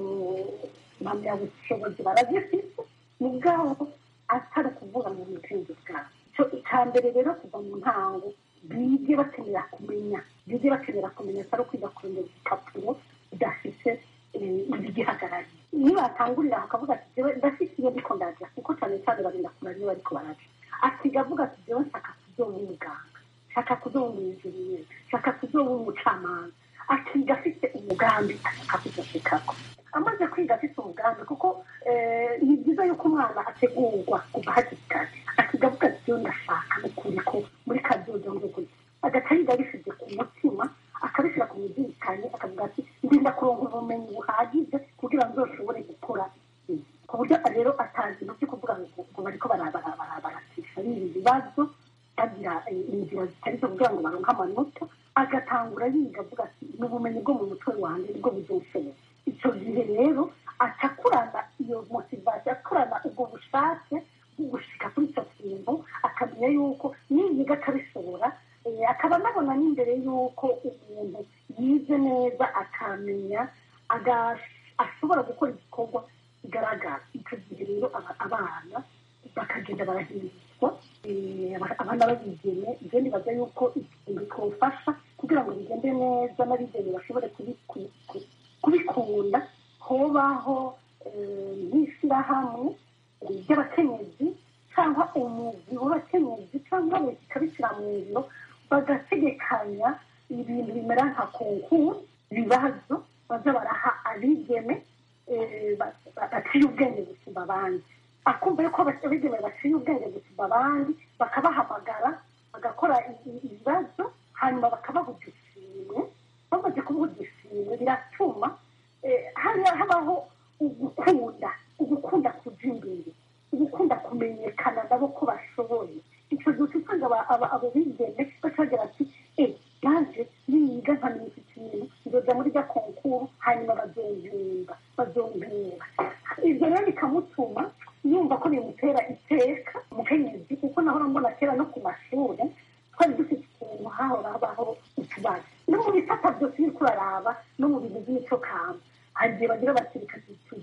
mpamyabushobozi barazifite mugabo atari ukuvuga mu bwenge bwabo icyo icya mbere rero kuva mu ntango bige bakenera kumenya bige bakenera kumenya atari ukwiga kurondera igipapuro udafite igihagarariye nibatangurira aho akavuga ati jewe ndafite iyo ndiko ndaja kuko cyane cyane barinda kumara iyo bariko baraja akiga avuga ati jewe nshaka kuzoba umuganga nshaka kuzoba umwinjiriyeri nshaka kuzoba umucamanza akiga afite umugambi ashaka kuzoshikako amaze kwiga afite umugambi kuko eh, ni byiza yuko umwana ategurwa kuva hakiri kare akiga avuga ati jewe ndashaka n'ukuri ko muri kazoza nzokuza agaca yiga abishyize ku mutima akabishyira ku muzirikanye akavuga ati ndinda kuronka ubumenyi buhagije kugira ngo nzoshobore gukora ibi." ku buryo rero atazi no byo kuvuga ngo ngo bariko baratisha biba ibibazo bagira eh, inzira zitari zo kugira ngo baronke amanota agatangura yiga avuga ati ni ubumenyi bwo mu mutwe wanjye nibwo buzoshobora icyo gihe rero acakurana iyo motivasiyo akurana ubwo bushake bwo gushika kuri icyo kintu akamenya yuko niyiga akabishobora eh, akaba anabona n'imbere y'uko umuntu yize neza akamenya aga- ashobora gukora igikorwa kigaragara icyo gihe rero aba- abana bakagenda barahirizwa eh, aba- abana babigeme ibyo nibaza yuko ikintu twofasha kugira ngo bigende neza n'abigeme bashobore kubi- ku- ku- kubikunda hobaho eh, nk'ishyirahamwe eh, ry'abakenyezi cyangwa umugwi w'abakenyezi cyangwa leta ikabishyira mu ngiro bagategekanya ibintu bimera nka konkuru ibibazo baza baraha abigeme eh, ba- ba- baciye ubwenge gusumba abandi akumva yuko abas- abigeme baciye ubwenge gusumba abandi bakabahamagara bagakora i- i- ibibazo hanyuma bakabaha udushimwe bamaze kubaha udushimwe biratuma eh, hari- habaho ugukunda ugukunda kuja imbere ugukunda kumenyekana nabo ko bashoboye icyo gihe usanga aba- aba- abo bigeme bacagira ati e yaje niyiga nkamenya iki kintu nzoja muri rya konkuru hanyuma bazompimba bazompimba ibyo rero bikamutuma yumva ko bimutera iteka umukenyezi kuko nahora mbona kera no ku mashuri twari dufite ukuntu hahora habaho utubazo no mu bisata byose biri ku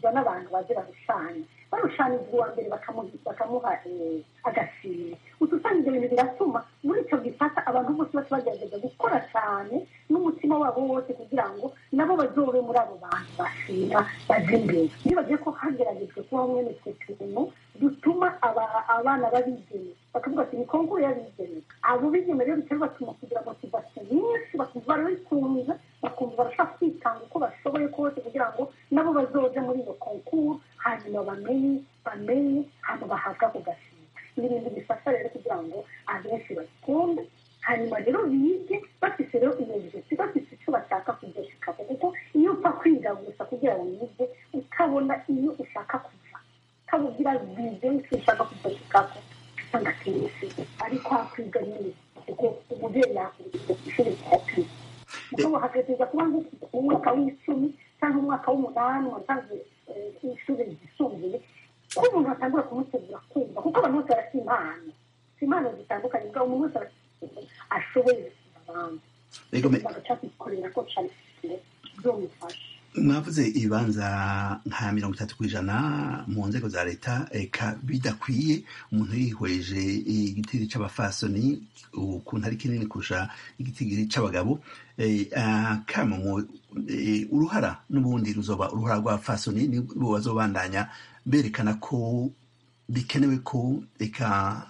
bashyikirizwa n'abantu baje barushanya barushanije uwa mbere bakamuha agashimwe utu usanga ibyo bintu biratuma muri icyo gisata abantu bose bose bagerageza gukora cyane n'umutima wabo wose kugira ngo nabo bazobe muri abo bantu bashima baje imbere nibagiye ko hageragejwe kubaho mwene twe tuntu dutuma abana babigeme bakavuga ati ni konkuru y'abigeme abo bigeme rero bitari batuma kugira motivasiyo nyinshi bakumva barabikunze bakumva barashaka kwitanga uko bashoboye kose kugira ngo nabo bazoje muri iyo konkuru hanyuma bamenye bamenye hanyuma bahabwa ako gashimwe ni ibintu bifasha rero kugira ngo abenshi bakunde hanyuma rero bige bafite rero iyo ngeso bafite icyo bashaka kugeshikako kuko iyo upfa kwiga gusa kugira ngo wige utabona iyo ushaka kuva utabubwira bije icyo ushaka kugeshikako usanga akenshi ariko hakwiga nyine kuko umubyeyi yakurikiye ku ishuri rya kwiga mugabo hagategereza kuba umwaka w'icumi cyangwa umwaka w'umunani watanze ishuri ryisumbuye ko umuntu atangura kumutegura kumva kuko abantu bose barafite impano si impano zitandukanye ubwo umuntu wese ashoboye abandi bagaca kwikorera ko cyane byomufasha mwavuze ibibanza nka mirongo itatu ku ijana mu nzego za leta eka bidakwiye umuntu yihweje igitiri c'abafasoni ukuntu ari kinini kurusha igitiri c'abagabo kama uruhara n'ubundi ruzoba uruhara rwa fasoni nibo bazobandanya berekana ko bikenewe ko eka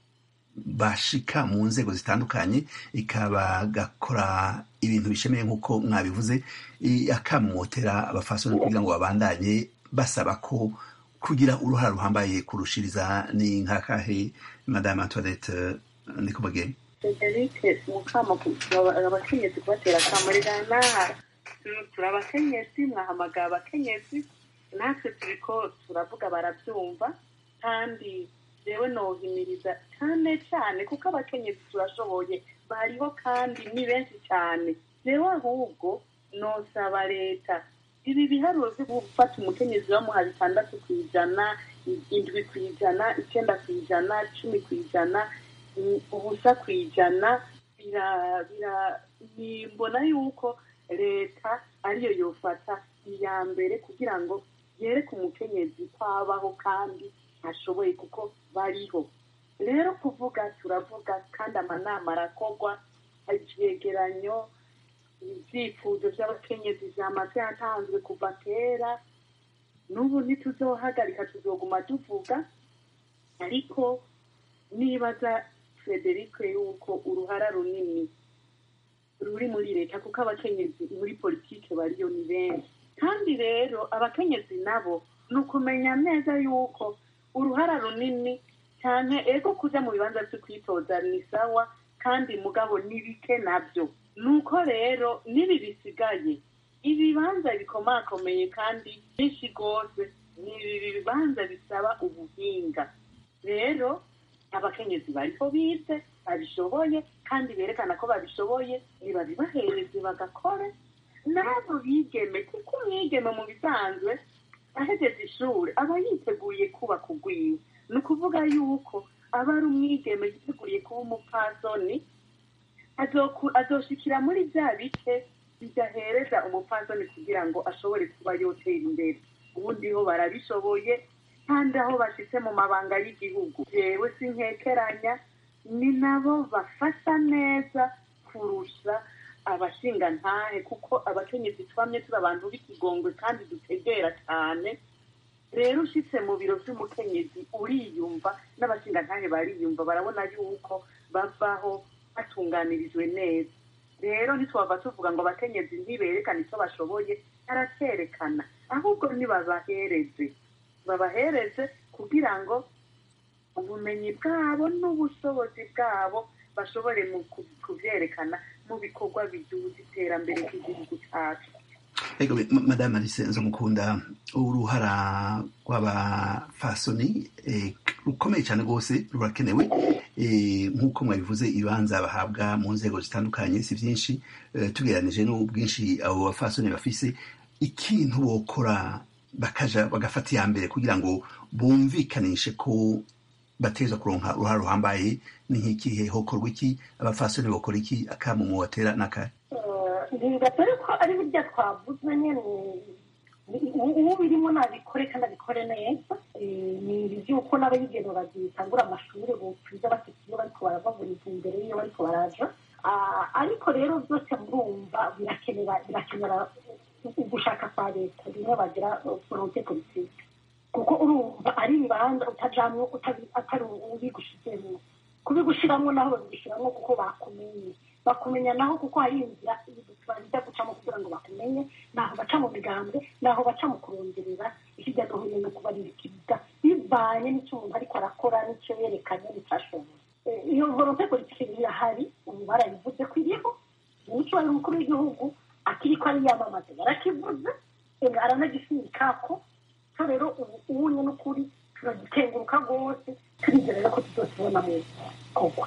bashika mu nzego zitandukanye ikaba gakora ibintu bishemeye nk'uko mwabivuze akamotera abafasoni kugira ngo babandanye basaba ko kugira uruhara ruhambaye kurushiriza ni nkakahe madame antoinette ndikubageni federike mukama abakenyezi kubatera akamurirana turi abakenyezi mwahamagara abakenyezi natwe turiko turavuga barabyumva kandi jewe nohimiriza cyane cyane kuko abakenyezi turashoboye bariho kandi ni benshi cyane jewe ahubwo nosaba leta ibi biharuro byo gufata umukenyezi bamuha bitandatu ku ijana indwi ku ijana icyenda ku ijana cumi ku ijana ubusa ku ijana mbona yuko leta ariyo yofata iya mbere kugira ngo yereke umukenyezi ko abaho kandi ashoboye kuko bariho rero kuvuga turavuga kandi amanama arakorwa ivyegeranyo ibyifuzo by'abakenyezi vyamaze yatanzwe kuva kera n'ubu ntituzohagarika tuzoguma tuvuga ariko nibaza frederico yuko uruhara runini ruri muri leta kuko abakenyezi muri politike bariyo ni benshi kandi rero abakenyezi nabo ni ukumenya neza yuko uruhara runini cyane ego kuja mu bibanza vyo kwitoza ni sawa kandi mugabo ni bike nabyo nuko rero n'ibi bisigaye ibibanza bikomakomeye kandi byinshi rwose ni ibi bibanza bisaba ubuhinga rero abakenyezi bariho bize babishoboye kandi berekana ko babishoboye nibabibahereze bagakore nabo bigeme kuko umwigeme mu bisanzwe ahegeze ishuri aba yiteguye kubaka ugwiwe ni ukuvuga yuko aba ari umwigeme yiteguriye kuba umupfasoni azoshikira muri bya bice bidahereza umupfasoni kugira ngo ashobore kuba yotera imbere ubundi ho barabishoboye kandi aho bashitse mu mabanga y'igihugu yewe sinkekeranya ni nabo bafasha neza kurusha abashingantahe kuko abakenyezi twamye turi abantu b'ikigongwe kandi dutegera cyane rero ushitse mu biro vy'umukenyezi uriyumva n'abashingantahe bariyumva barabona yuko bavaho batunganirijwe neza rero ntitwava tuvuga ngo abakenyezi ntiberekane icyo bashoboye aracerekana ahubwo nibabahereze babahereze kugira ngo ubumenyi bwabo n'ubushobozi bwabo bashobore mu kubyerekana mu bikorwa biduza iterambere ry'igihugu cyacu ego madame alice nzomukunda uruhara rw'abafasoni rukomeye cyane rwose rurakenewe nk'uko mwabivuze ibibanza bahabwa mu nzego zitandukanye si byinshi tugereranije n'ubwinshi abo bafasoni bafise ikintu bokora bakaja bagafata iya mbere kugira ngo bumvikanishe ko bateza kuronka uruhara ruhambaye ni nk'ikihe hokorwa iki abafasoni bokora iki akamu mu batera n'akahe ntibatore ko ari burya twavuze nyine ubu birimo nabikore kandi abikore neza ni iby'uko n'abayigeno bagitangura amashuri bupfiza bafite iyo bariko baravaguriza imbere y'iyo bariko baraja ariko rero byose murumva birakenera birakenera ugushaka kwa leta bimwe bagira volonte politike kuko urumva ari ibibanza utajamwo atari ubigushizemo kubigushiramo naho babigushiramo kuko bakumenye bakumenya naho kuko hari inzira bajya gucamo kugira ngo bakumenye naho baca mu migambwe naho baca mu kuronderera hirya no hino no kubaririkiza bivanye n'icyo umuntu ariko arakora n'icyo yerekanye n'icyashoboye iyo volonte politike irahari ubu barayivuze ko iriho umuco wari umukuru w'igihugu akiri ko ari yamamaza yarakivuze aranagisimika ko so rero ubu ubunye n'ukuri turagikenguruka rwose turizera ko tuzokibona mu kogwa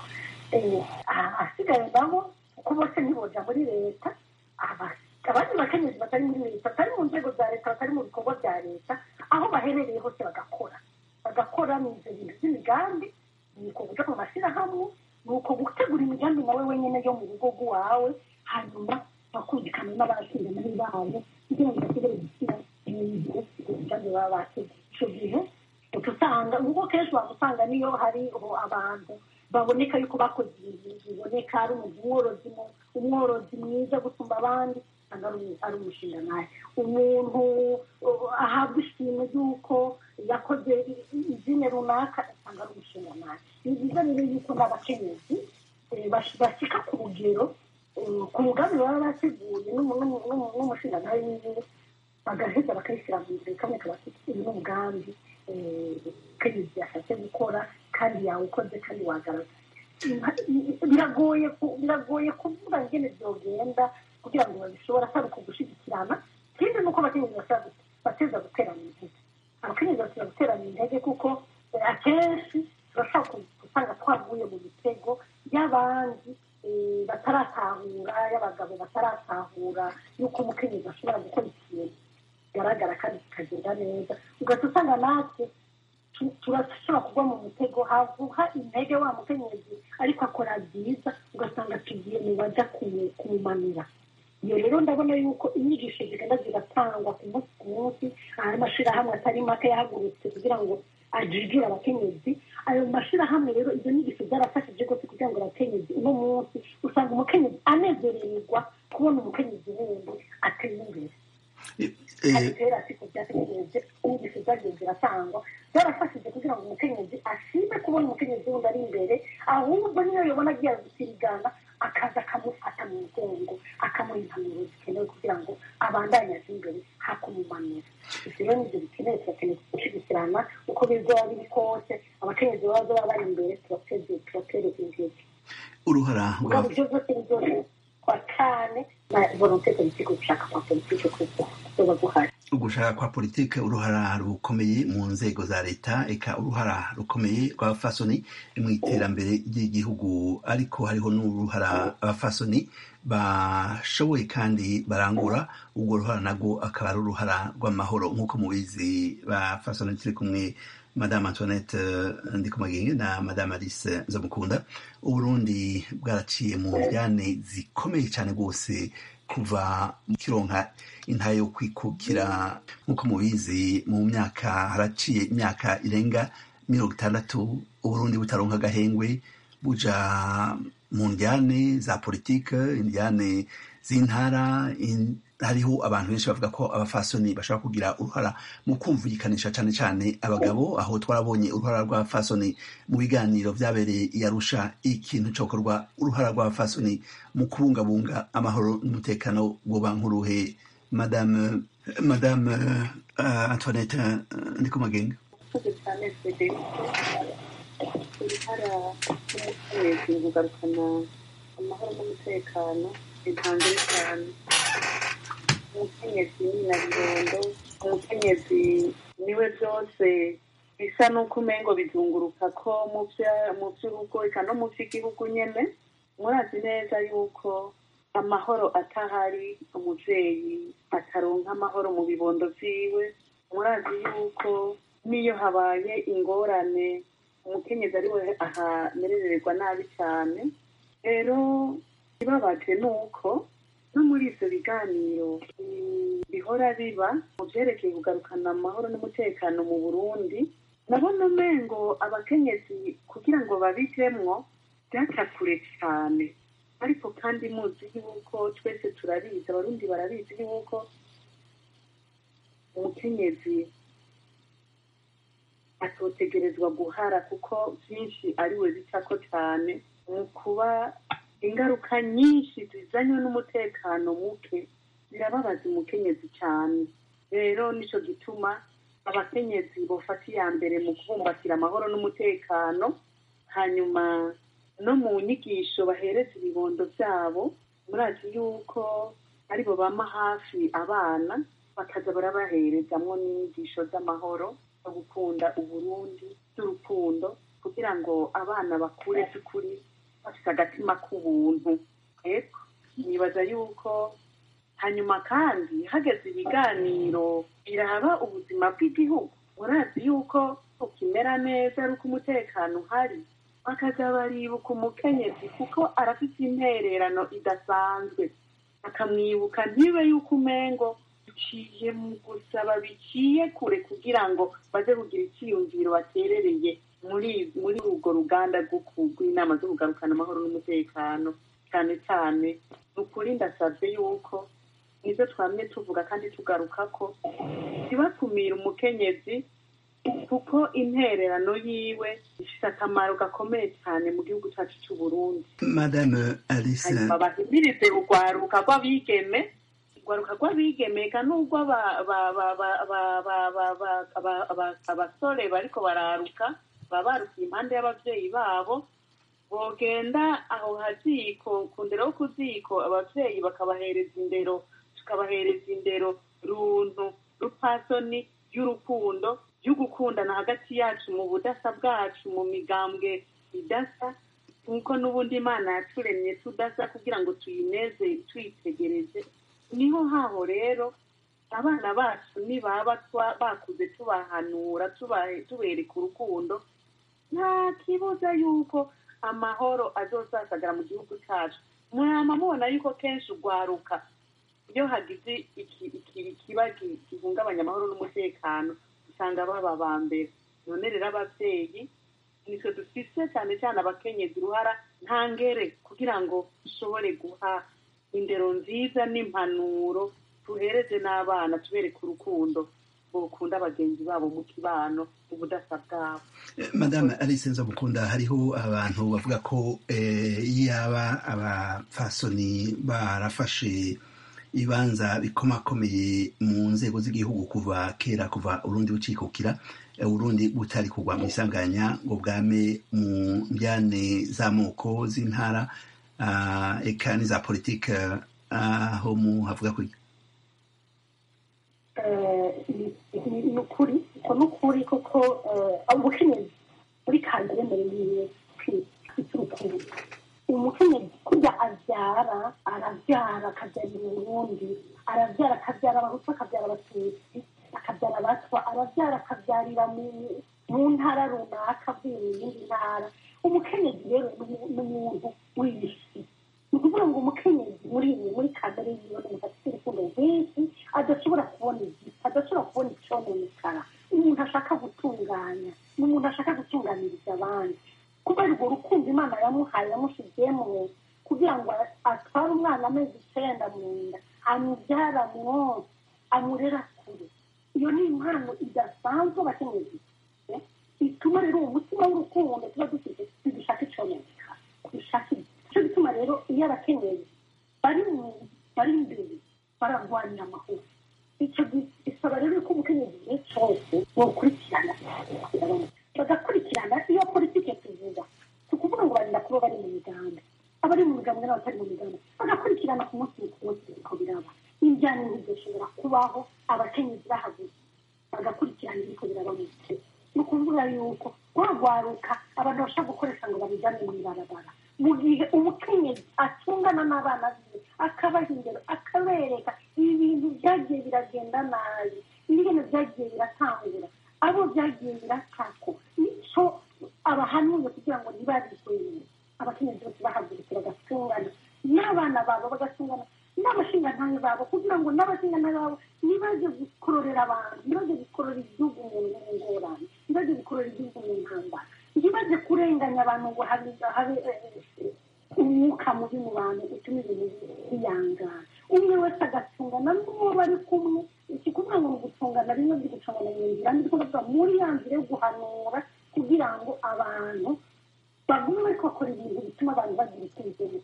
ahasigaye nabo kuko bose ntiboja muri leta abandi bakenyezi batari muri leta batari mu nzego za leta batari mu bikorwa bya leta aho baherereye hose bagakora bagakora mu ibyo bintu by'imigambi ni uko guca mu mashyirahamwe ni uko gutegura imigambi nawe wenyine yo mu rugo rw'iwawe hanyuma bakumvikana n'abashinzwe babo kugira ngo basigare gushyira ibintu imigambi baba bateguye icyo gihe uca usanga ubwo kenshi waba usanga niyo hariho abantu baboneka yuko bakoze ibintu biboneka ari umworozi umworozi mwiza gusumba abandi ari umushinga nawe umuntu ahabwa ishimwe ry'uko yakoze izina runaka usanga ari umushinga nawe ni byiza rero yuko n'abakenyezi bashyika ku rugero ku mugambi baba bateguye n'umushinga nawe wiwe bagaheza bakayishyira mu nzira kamwe kabafite uyu ni umugambi kenyezi yashatse gukora kandi yawukoze kandi wagaragaza biragoye biragoye kuvuga ngene byogenda kugira ngo babishobora atari ukugushyigikirana ikindi ni uko abakenyezi bateza guterana intege abakenyezi bateza guterana intege kuko akenshi turashobora gusanga twavuye mu mitego y'abandi bataratahura y'abagabo bataratahura y'uko umukenyezi ashobora gukora ikintu kigaragara kandi kikagenda neza ugahita usanga natwe turashobora kugwa mu mutego havuha intege wa mukenyezi ariko akora byiza ugasanga tugiye mu bajya kumumanura iyo rero ndabona yuko inyigisho zigenda ziratangwa ku munsi ku munsi hari amashyirahamwe atari make yahagurutse kugira ngo ajijure abakenyezi ayo mashyirahamwe rero izo nyigisho zarafashije rwose kugira ngo abakenyezi uno munsi usanga umukenyezi anezererwa kubona umukenyezi wundi ateye imbere kera siko byategereje inyigisho zagiye ziratangwa zarafashije kugira ngo umukenyezi ashime kubona umukenyezi wundi ari imbere ahubwo niyo yabona agiye gusirigana akaza akamufata mu mugongo akamuha impanuro zikenewe kugira ngo abandanye aje imbere hakumumanura ibyo rero nibyo bikenewe turakeneye gushyigikirana uko bizoba biri kose abakenyezi baba baba bari imbere turatereza intege uruhara ubwo buryo bwose bizoshobora kwa cyane na volonte politike gushaka kwa politike kuzoba guhari ugushaka kwa politike uruhara rukomeye mu nzego za leta eka uruhara rukomeye rw'abafasoni mu iterambere ry'igihugu ariko hariho n'uruhara abafasoni bashoboye kandi barangura urwo ruhara nabwo akaba ari uruhara rw'amahoro nk'uko mubizi bafasoni turi kumwe madame antoinette ndikumagenge na madame alice nzamukunda uburundi bwaraciye mu njyane zikomeye cyane rwose kuva kironka intayo yo kwikukira nk'uko mubizi mu myaka haraciye imyaka irenga mirongo itandatu uburundi butaronka agahengwe buja mu njyane za politike injyane z'intara hariho abantu benshi bavuga ko abafasoni bashobora kugira uruhara mu kumvikanisha cyane cyane abagabo aho twarabonye uruhara rw'abafasoni mu biganiro byabereye i Arusha ikintu cyokorwa uruhara rw'abafasoni mu kubungabunga amahoro n'umutekano buba nk'uruhe madame madame uh, antoinette uh, ndikumagenge cyane federico uruhara rw'umukenyezi kugarukana amahoro n'umutekano intangire cyane umukenyezi ni na bibondo umukenyezi niwe byose bisa n'uko umengo bizunguruka ko mu by'urugo eka no mu by'igihugu nyine murazi neza yuko amahoro atahari umubyeyi ataronka amahoro mu bibondo byiwe murazi yuko n'iyo habaye ingorane umukenyezi ari we ahamerererwa nabi cyane rero ibabaje ni uko no muri ibyo biganiro bihora biba mu byerekeye kugarukana amahoro n'umutekano mu burundi nabona umengo abakenyezi kugira ngo babigemwo byaca kure cyane ariko kandi muzi yuko twese turabizi abarundi barabizi yuko umukenyezi atotegerezwa guhara kuko byinshi ari we bicako cyane mu kuba ingaruka nyinshi zizanywe n'umutekano muke birababaza umukenyezi cyane rero nicyo gituma abakenyezi bafata iya mbere mu kubumbatira amahoro n'umutekano hanyuma no mu nyigisho bahereza ibibondo byabo murazi yuko aribo bama hafi abana bakaza barabaherezamwo n'inyigisho z'amahoro no gukunda uburundi z'urukundo kugira ngo abana bakure by'ukuri bafite agatima k'ubuntu eko nibaza yuko hanyuma kandi hageze ibiganiro biraba ubuzima bw'igihugu murazi yuko ukimera neza ari uko umutekano uhari bakaza baribuka umukenyezi kuko arafite intererano idasanzwe akamwibuka ntibe yuko umengo biciye mu gusaba biciye kure kugira ngo baze kugira icyiyumviro baterereye muri muri urwo ruganda rw'inama zo kugarukana amahoro n'umutekano cyane cyane ni ukuri ndasabye yuko nizo twamye tuvuga kandi tugaruka ko ntibakumire umukenyezi kuko intererano yiwe ifite akamaro gakomeye cyane mu gihugu cyacu cy'u Burundi madame alice hanyuma bahimirize urwaruka rw'abigeme urwaruka rw'abigeme eka n'ubwo abasore bariko bararuka baba barukiye impande y'abavyeyi babo bogenda aho haziko ku ndero yo ku ziko abavyeyi bakabahereza indero tukabahereza indero runtu rupasoni y'urukundo y'ugukundana hagati yacu mu budasa bwacu mu migambwe idasa nk'uko n'ubundi imana yaturemye tudasa kugira ngo tuyineze tuyitegereze niho haho rero abana bacu nibaba bakuze tubahanura tubereka urukundo nta kibuza yuko amahoro azosasagara mu gihugu cyacu mwama mubona yuko kenshi urwaruka iyo hagize ikiba gihungabanya amahoro n'umutekano usanga baba ba mbere none rero ababyeyi nitwe dufise cyane cyane abakenyezi uruhara nta ngere kugira ngo dushobore guha indero nziza n'impanuro tuhereze n'abana tubereke urukundo bukunda bagenzi babo mu kibano mu budasa bwabo madame alice nzabukunda hariho abantu bavuga ko yaba abapfasoni barafashe ibibanza bikomakomeye mu nzego z'igihugu kuva kera kuva urundi bucikukira urundi butari kugwa mu isanganya ngo bwame mu njyane z'amoko z'intara eka n'iza politike aho mu havuga ko ni ukuri uko ni ukuri kuko umukenyezi muri kandire mbere yiwe kwita urukundo umukenyezi kurya abyara arabyara akabyarira uburundi arabyara akabyara abahutu akabyara abatutsi akabyara abatwa arabyara akabyarira mu ntara runaka avuye mu yindi ntara umukenyezi rero ni umuntu w'isi ni ukuvuga ngo umukenyezi muri iyi muri kamere yiwe ni umuntu afite urukundo rwinshi adashobora kubona igiti adashobora kubona icyononekara umuntu ashaka gutunganya ni umuntu ashaka gutunganiriza abandi kubera urwo rukundo imana yamuhaye yamushyizemo kugira ngo atware umwana amezi icyenda mu nda amubyara mwose amurera kure iyo ni impano idasanzwe abakenyezi ituma rero uwo mutima w'urukundo tuba dufite ntidushaka icyononekara dushaka icyo gituma rero iyo abakenyezi bari bari imbere bararwanira amahoro icyo gisaba rero ko umukenyezi igihe cyose bokurikirana bagakurikirana iyo politike tuvuga si ukuvuga ngo barinda kuba bari mu migambi abari mu migambi n'abatari mu migambi bagakurikirana ku munsi ku munsi uko biraba n'ibijyanye ntibidashobora kubaho abakenyezi bahagurutse bagakurikirana ibiko biraba mu gihe ni ukuvuga yuko wagwaruka abantu bashobora gukoresha ngo babijyane mu ibarabara mu gihe umukenyezi atungana n'abana biwe akabaha indero akabereka ibi bintu byagiye biragenda nabi ibintu byagiye biratangura abo byagiye biratako nicyo abahanuye kugira ngo ntibabigweye abakenyezi bose bahagurutse bagatungana n'abana babo bagatungana n'abashingantahe babo kugira ngo n'abashingantahe babo igihugu mu ngorane ntibaze gukorera igihugu mu ntambara ntibaze kurenganya abantu ngo habe habe umwuka mubi mu bantu utuma ibintu biyangana umwe wese agatungana n'uwo bari kumwe iki kuvuga ngo ni ugutungana rimwe byo gucungana mu nzira ndi kuvuga muri ya nzira yo guhanura kugira ngo abantu bagume bariko bakora ibintu bituma abantu bagira icyizere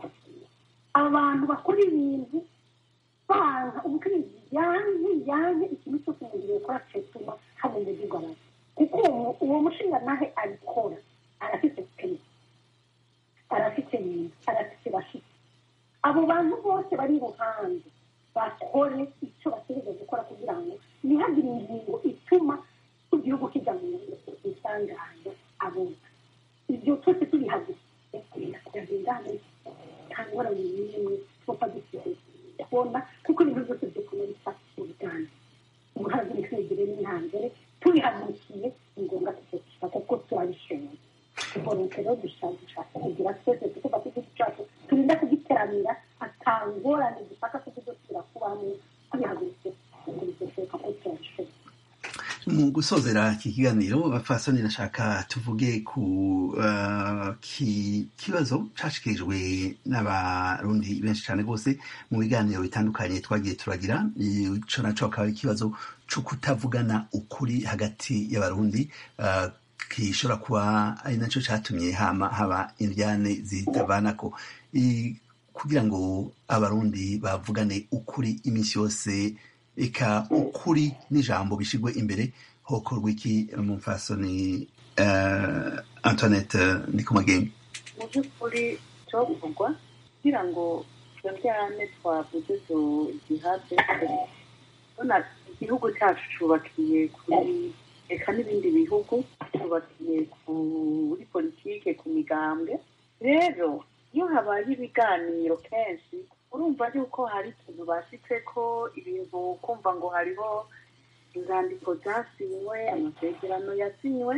abantu bakora ibintu banga ubucuruzi yanze yanze ikintu cyose umubiri ukora cyatuma habona iby'igorana kuko uwo mushinga nawe abikora arafite peni arafite nyina arafite bafite abo bantu bose bari iruhande bakore icyo bategereje gukora kugira ngo ntihagire ingingo ituma igihugu kijya mu isanganya abona ibyo twese tubihagurukiye kugenda nta ngorane n'imwe twapfa dufite kubona kuko ibintu byose dukora bisa ubutane umuhazi ntitwigire n'intambere tubihagurukiye ni ngombwa tugakira kuko turabishoboye tubonetse rero dushaka kugira twese tukuva ku giti cyacu turinda kugiteramira atangorane dushaka kudusubira kubamo tubihagurukiye ngo bidashoboka ko turabishoboye mu gusozera iki kiganiro bapfasoni nashaka tuvuge ku uh, ki, kibazo cashikirijwe n'abarundi benshi cyane rwose mu biganiro bitandukanye twagiye turagira ico naco akaba ari ikibazo co kutavugana ukuri hagati y'abarundi uh, gishobora kuba ari naco catumye hama haba indyane zitavanako kugira ngo abarundi bavugane ukuri iminsi yose eka ukuri n'ijambo bishigwe imbere hokorwa iki umupfasoni uh, antoinette ndikumagenge mu by'ukuri cyovugwa kugira ngo izo njyane twavuze zihave ubona igihugu cyacu cyubakiye kuri reka n'ibindi bihugu cyubakiye kuri politike ku migambwe rero iyo habaye ibiganiro kenshi urumva yuko hari ikintu basitse ko ibintu kumva ngo hariho inzandiko zasinywe amasezerano yasinywe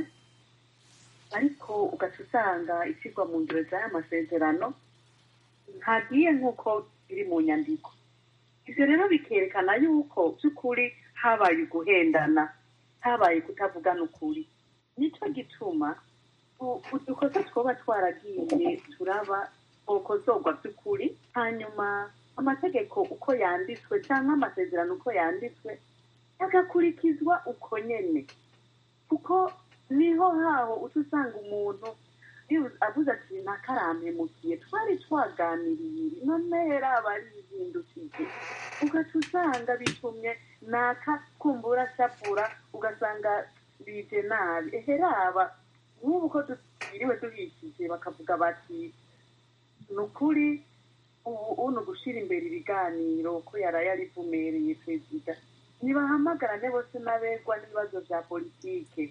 ariko ugaca usanga ishyirwa mu ngiro z'aya masezerano ntagiye nk'uko biri mu nyandiko ibyo rero bikerekana yuko by'ukuri habaye uguhendana habaye kutavugana ukuri nicyo gituma udukosa twaba twaragiye turaba ukozogwa by'ukuri hanyuma amategeko uko yanditswe cyangwa amasezerano uko yanditswe agakurikizwa uko nyene kuko niho haho uca usanga umuntu avuze ati nakarampemukiye twari twaganiriye none raba arihindukije ugaca usanga bitumye naka kumbura sapura ugasanga bije nabi ehe raba nk'ubu ko dutiriwe duhishije bakavuga bati ni ukuri ubu ni ugushyira imbere ibiganiro ko yaraye arivumereye perezida ntibahamagarane bose n'abegwa n'ibibazo bya politike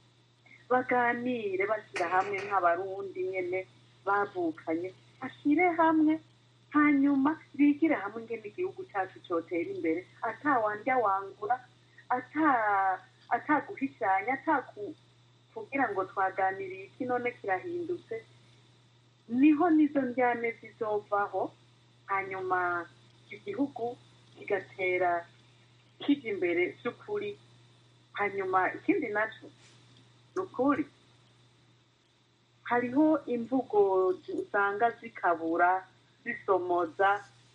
baganire bashyira hamwe nk'abarundi nyine bavukanye bashyire hamwe hanyuma bigire hamwe ingene igihugu cyacu cyotera imbere atawandya wangura ataguhishanya atakugira ngo twaganiriye iki none kirahindutse niho nizo njyane zizovaho hanyuma igihugu kigatera kijya imbere by'ukuri hanyuma ikindi nacyo ni ukuri hariho imvugo usanga zikabura zisomoza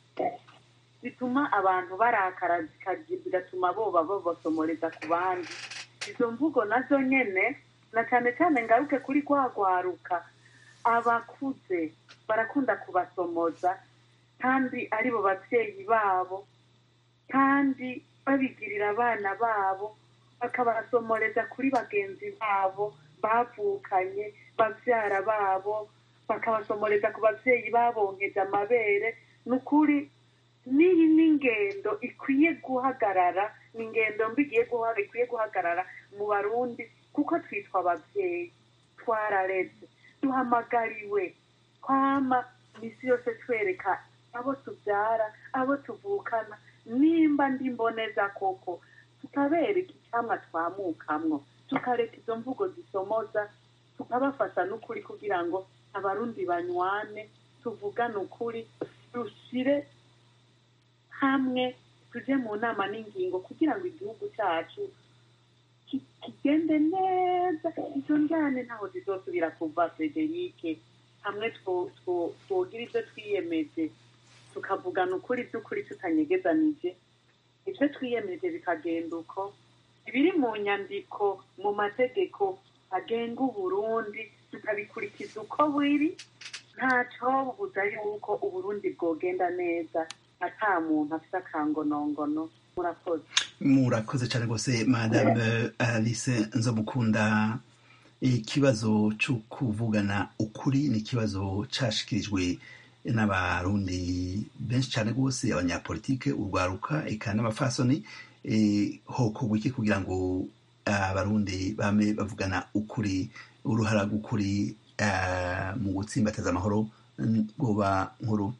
zituma abantu barakara zigatuma boba babasomoreza ku bandi izo mvugo nazo nyine na cyane cyane ngaruke kuri rwagwaruka abakuze barakunda kubasomoza kandi aribo babyeyi babo kandi babigirira abana babo bakabasomoreza kuri bagenzi babo bavukanye babyara babo bakabasomoreza ku babyeyi babonkeje amabere ni ukuri n'iyi ni ingendo ikwiye guhagarara ni ingendo mbi ikwiye guhagarara mu barundi kuko twitwa ababyeyi twarareze duhamagariwe kwama iminsi yose twereka abo tubyara abo tuvukana nimba ndi mboneza koko tukabereka icyamwa twamukamwo tukareka izo mvugo zisomoza tukabafasha n'ukuri kugira ngo abarundi banywane tuvugane ukuri dushyire hamwe tujye mu nama n'ingingo kugira ngo igihugu cyacu ki- kigende neza izo njyane ntaho zizosubira kuva federike hamwe two- two- twogira ibyo twiyemeje tukavugana ukuri by'ukuri tutanyegezanije ibyo twiyemeje bikagenda uko ibiri mu nyandiko mu mategeko agenga uburundi tukabikurikiza uko biri ntaco buza yuko uburundi bwogenda neza ata muntu afite akangonongono murakoze murakoze cyane rwose madame alice nzamukunda ikibazo cyo kuvugana ukuri ni ikibazo cyashikirijwe n'abarundi benshi cyane rwose abanyapolitike urwaruka eka n'abafasoni eh, hokorwa iki kugira ngo abarundi bame bavugana ukuri uruhara rw'ukuri eh, mu gutsimbataza amahoro mm, rwoba nkuru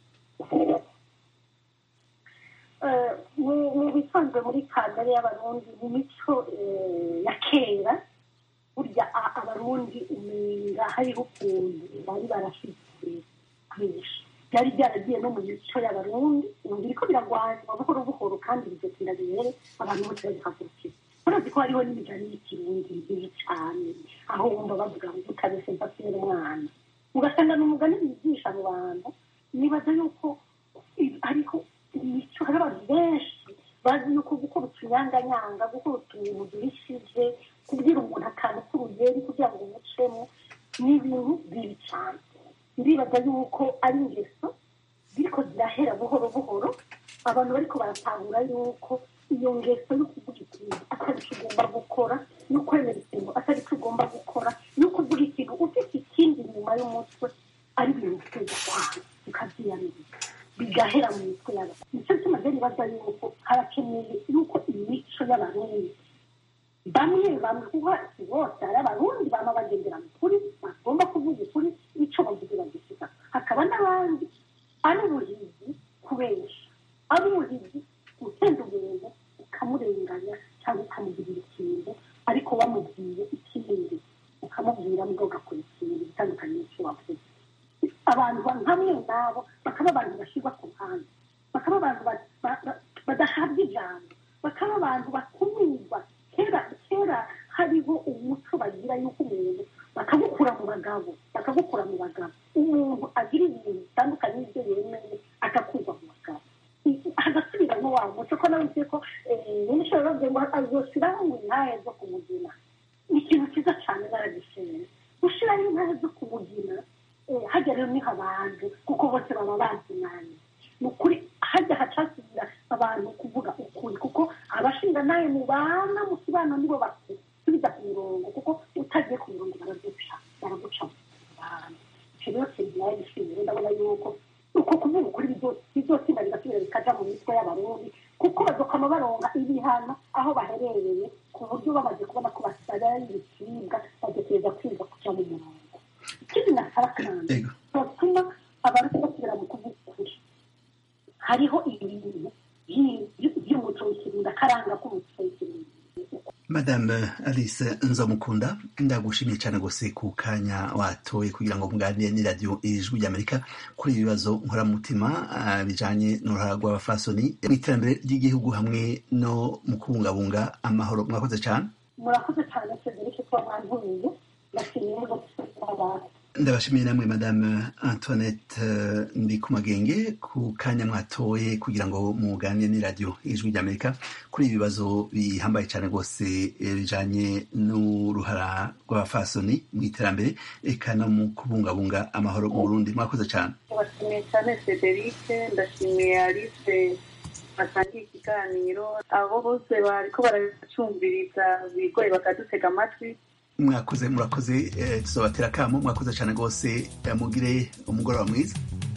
Eh, mu- mu bisanzwe muri kamere y'abarundi mu mico eh, ya kera burya a- abarundi umenga hariho ukuntu bari barafite kwinshi byari byaragiye no mu mico y'abarundi ubu biriko biragwanywa buhoro buhoro kandi bigatinda bibere abantu bose babihagurukira murazi ko hariho n'imigani y'ikirundi mibi cyane aho wumva bavuga ngo utabese mfasire umwana ugasanga ni umugani bigisha mu bantu nibaza yuko i- ariko imico hari abantu benshi bazi yuko gukora utunyanganyanga gukora utuntu duhishije kubwira umuntu akantu k'urugeri kugira ngo umucemo ni ibintu bibi cyane ndibaza yuko ari ingeso ziriko zirahera buhoro buhoro abantu bariko baratahura yuko iyo ngeso yo kuvuga ikintu atari cyo ugomba gukora no kwemera ikintu atari cyo ugomba gukora no kuvuga ikintu ufite ikindi inyuma y'umutwe ari ibintu biteza kwanga ukabyiyamiriza bigahera mu mitwe y'abantu nicyo gituma rero nibaza yuko harakeneye yuko imico y'abarundi bamwe bamwe kuko si bose hari abarundi bama bagendera mu kuri bagomba kuvuga ukuri ico bavuze bagisiga hakaba n'abandi ari ubuhizi kubesha ari ubuhizi utenda umuntu ukamurenganya cyangwa ukamugirira ikintu ariko wamubwiye ikindi ukamubwira mbwo ugakora ikintu bitandukanye n'icyo wavuze abantu nkamwe nabo bakaba abantu bashyirwa ku ruhande bakaba abantu ba- ba- ba- badahabwa ijambo bakaba abantu bakumirwa kera kera hariho umuco bagira yuko umuntu bakagukura mu bagabo bakagukura mu bagabo umuntu agira ibintu bitandukanye n'ibyo yemeye agakurwa mu bagabo hagasubiramo wa muco ko nawe uzi ko n'ishobora bavuga ngo azoshyiraho ngo intahe zo kumugina ni ikintu cyiza cyane baragishimira gushyiraho intahe zo kumugina eh, hajya rero niho abantu kuko bose baba bazinanye ni ukuri hajya hacasubira abantu kuvuga ukuri kuko abashinga nawe mubana mu kibano nibo basubiza ku mirongo kuko utagiye ku mirongo baraguca baraguca mu bantu icyo rero kintu nawe gishimira ndabona yuko uko kuvuga ukuri bizotsinda bigasubira bikaja mu mitwe y'abarundi kuko bazokama baronka ibihano aho baherereye ku buryo bamaze kubona ko basaraye ibicibwa badategereza kwiga kuja mu murongo ikindi nasaba kandi Ego. batuma abarundi basubira mu kuvuga ukuri hariho ibintu by'i- by- by'umuco w'ikirundi akaranga k'umuco w'ikirundi madame alice nzamukunda ndagushimiye cyane rwose ku kanya watoye kugira ngo muganire n'iradiyo ijwi ry'amerika kuri ibi bibazo nkoramutima ah, bijanye n'uruhara rw'abafasoni mu iterambere ry'igihugu hamwe no mu kubungabunga amahoro mwakoze cyane murakoze cyane federike kuba mwantumiye ndashimiye rwose abantu ndabashimiye namwe madame antoinette eh, ndi ku magenge ku kanya mwatoye kugira ngo muganire n'iradiyo ijwi ry'amerika kuri ibi bibazo bihambaye cyane rwose eh, bijanye n'uruhara rw'abafasoni mu iterambere eka no mu kubungabunga amahoro mu burundi mwakoze cyane ndabashimiye cyane federike ndashimiye alice batangiye ikiganiro abo bose bariko baracumviriza bigoye bakadutega amatwi mwakoze murakoze eh, tuzobatera akamo mwakoze cyane rwose eh, mugire umugoroba mwiza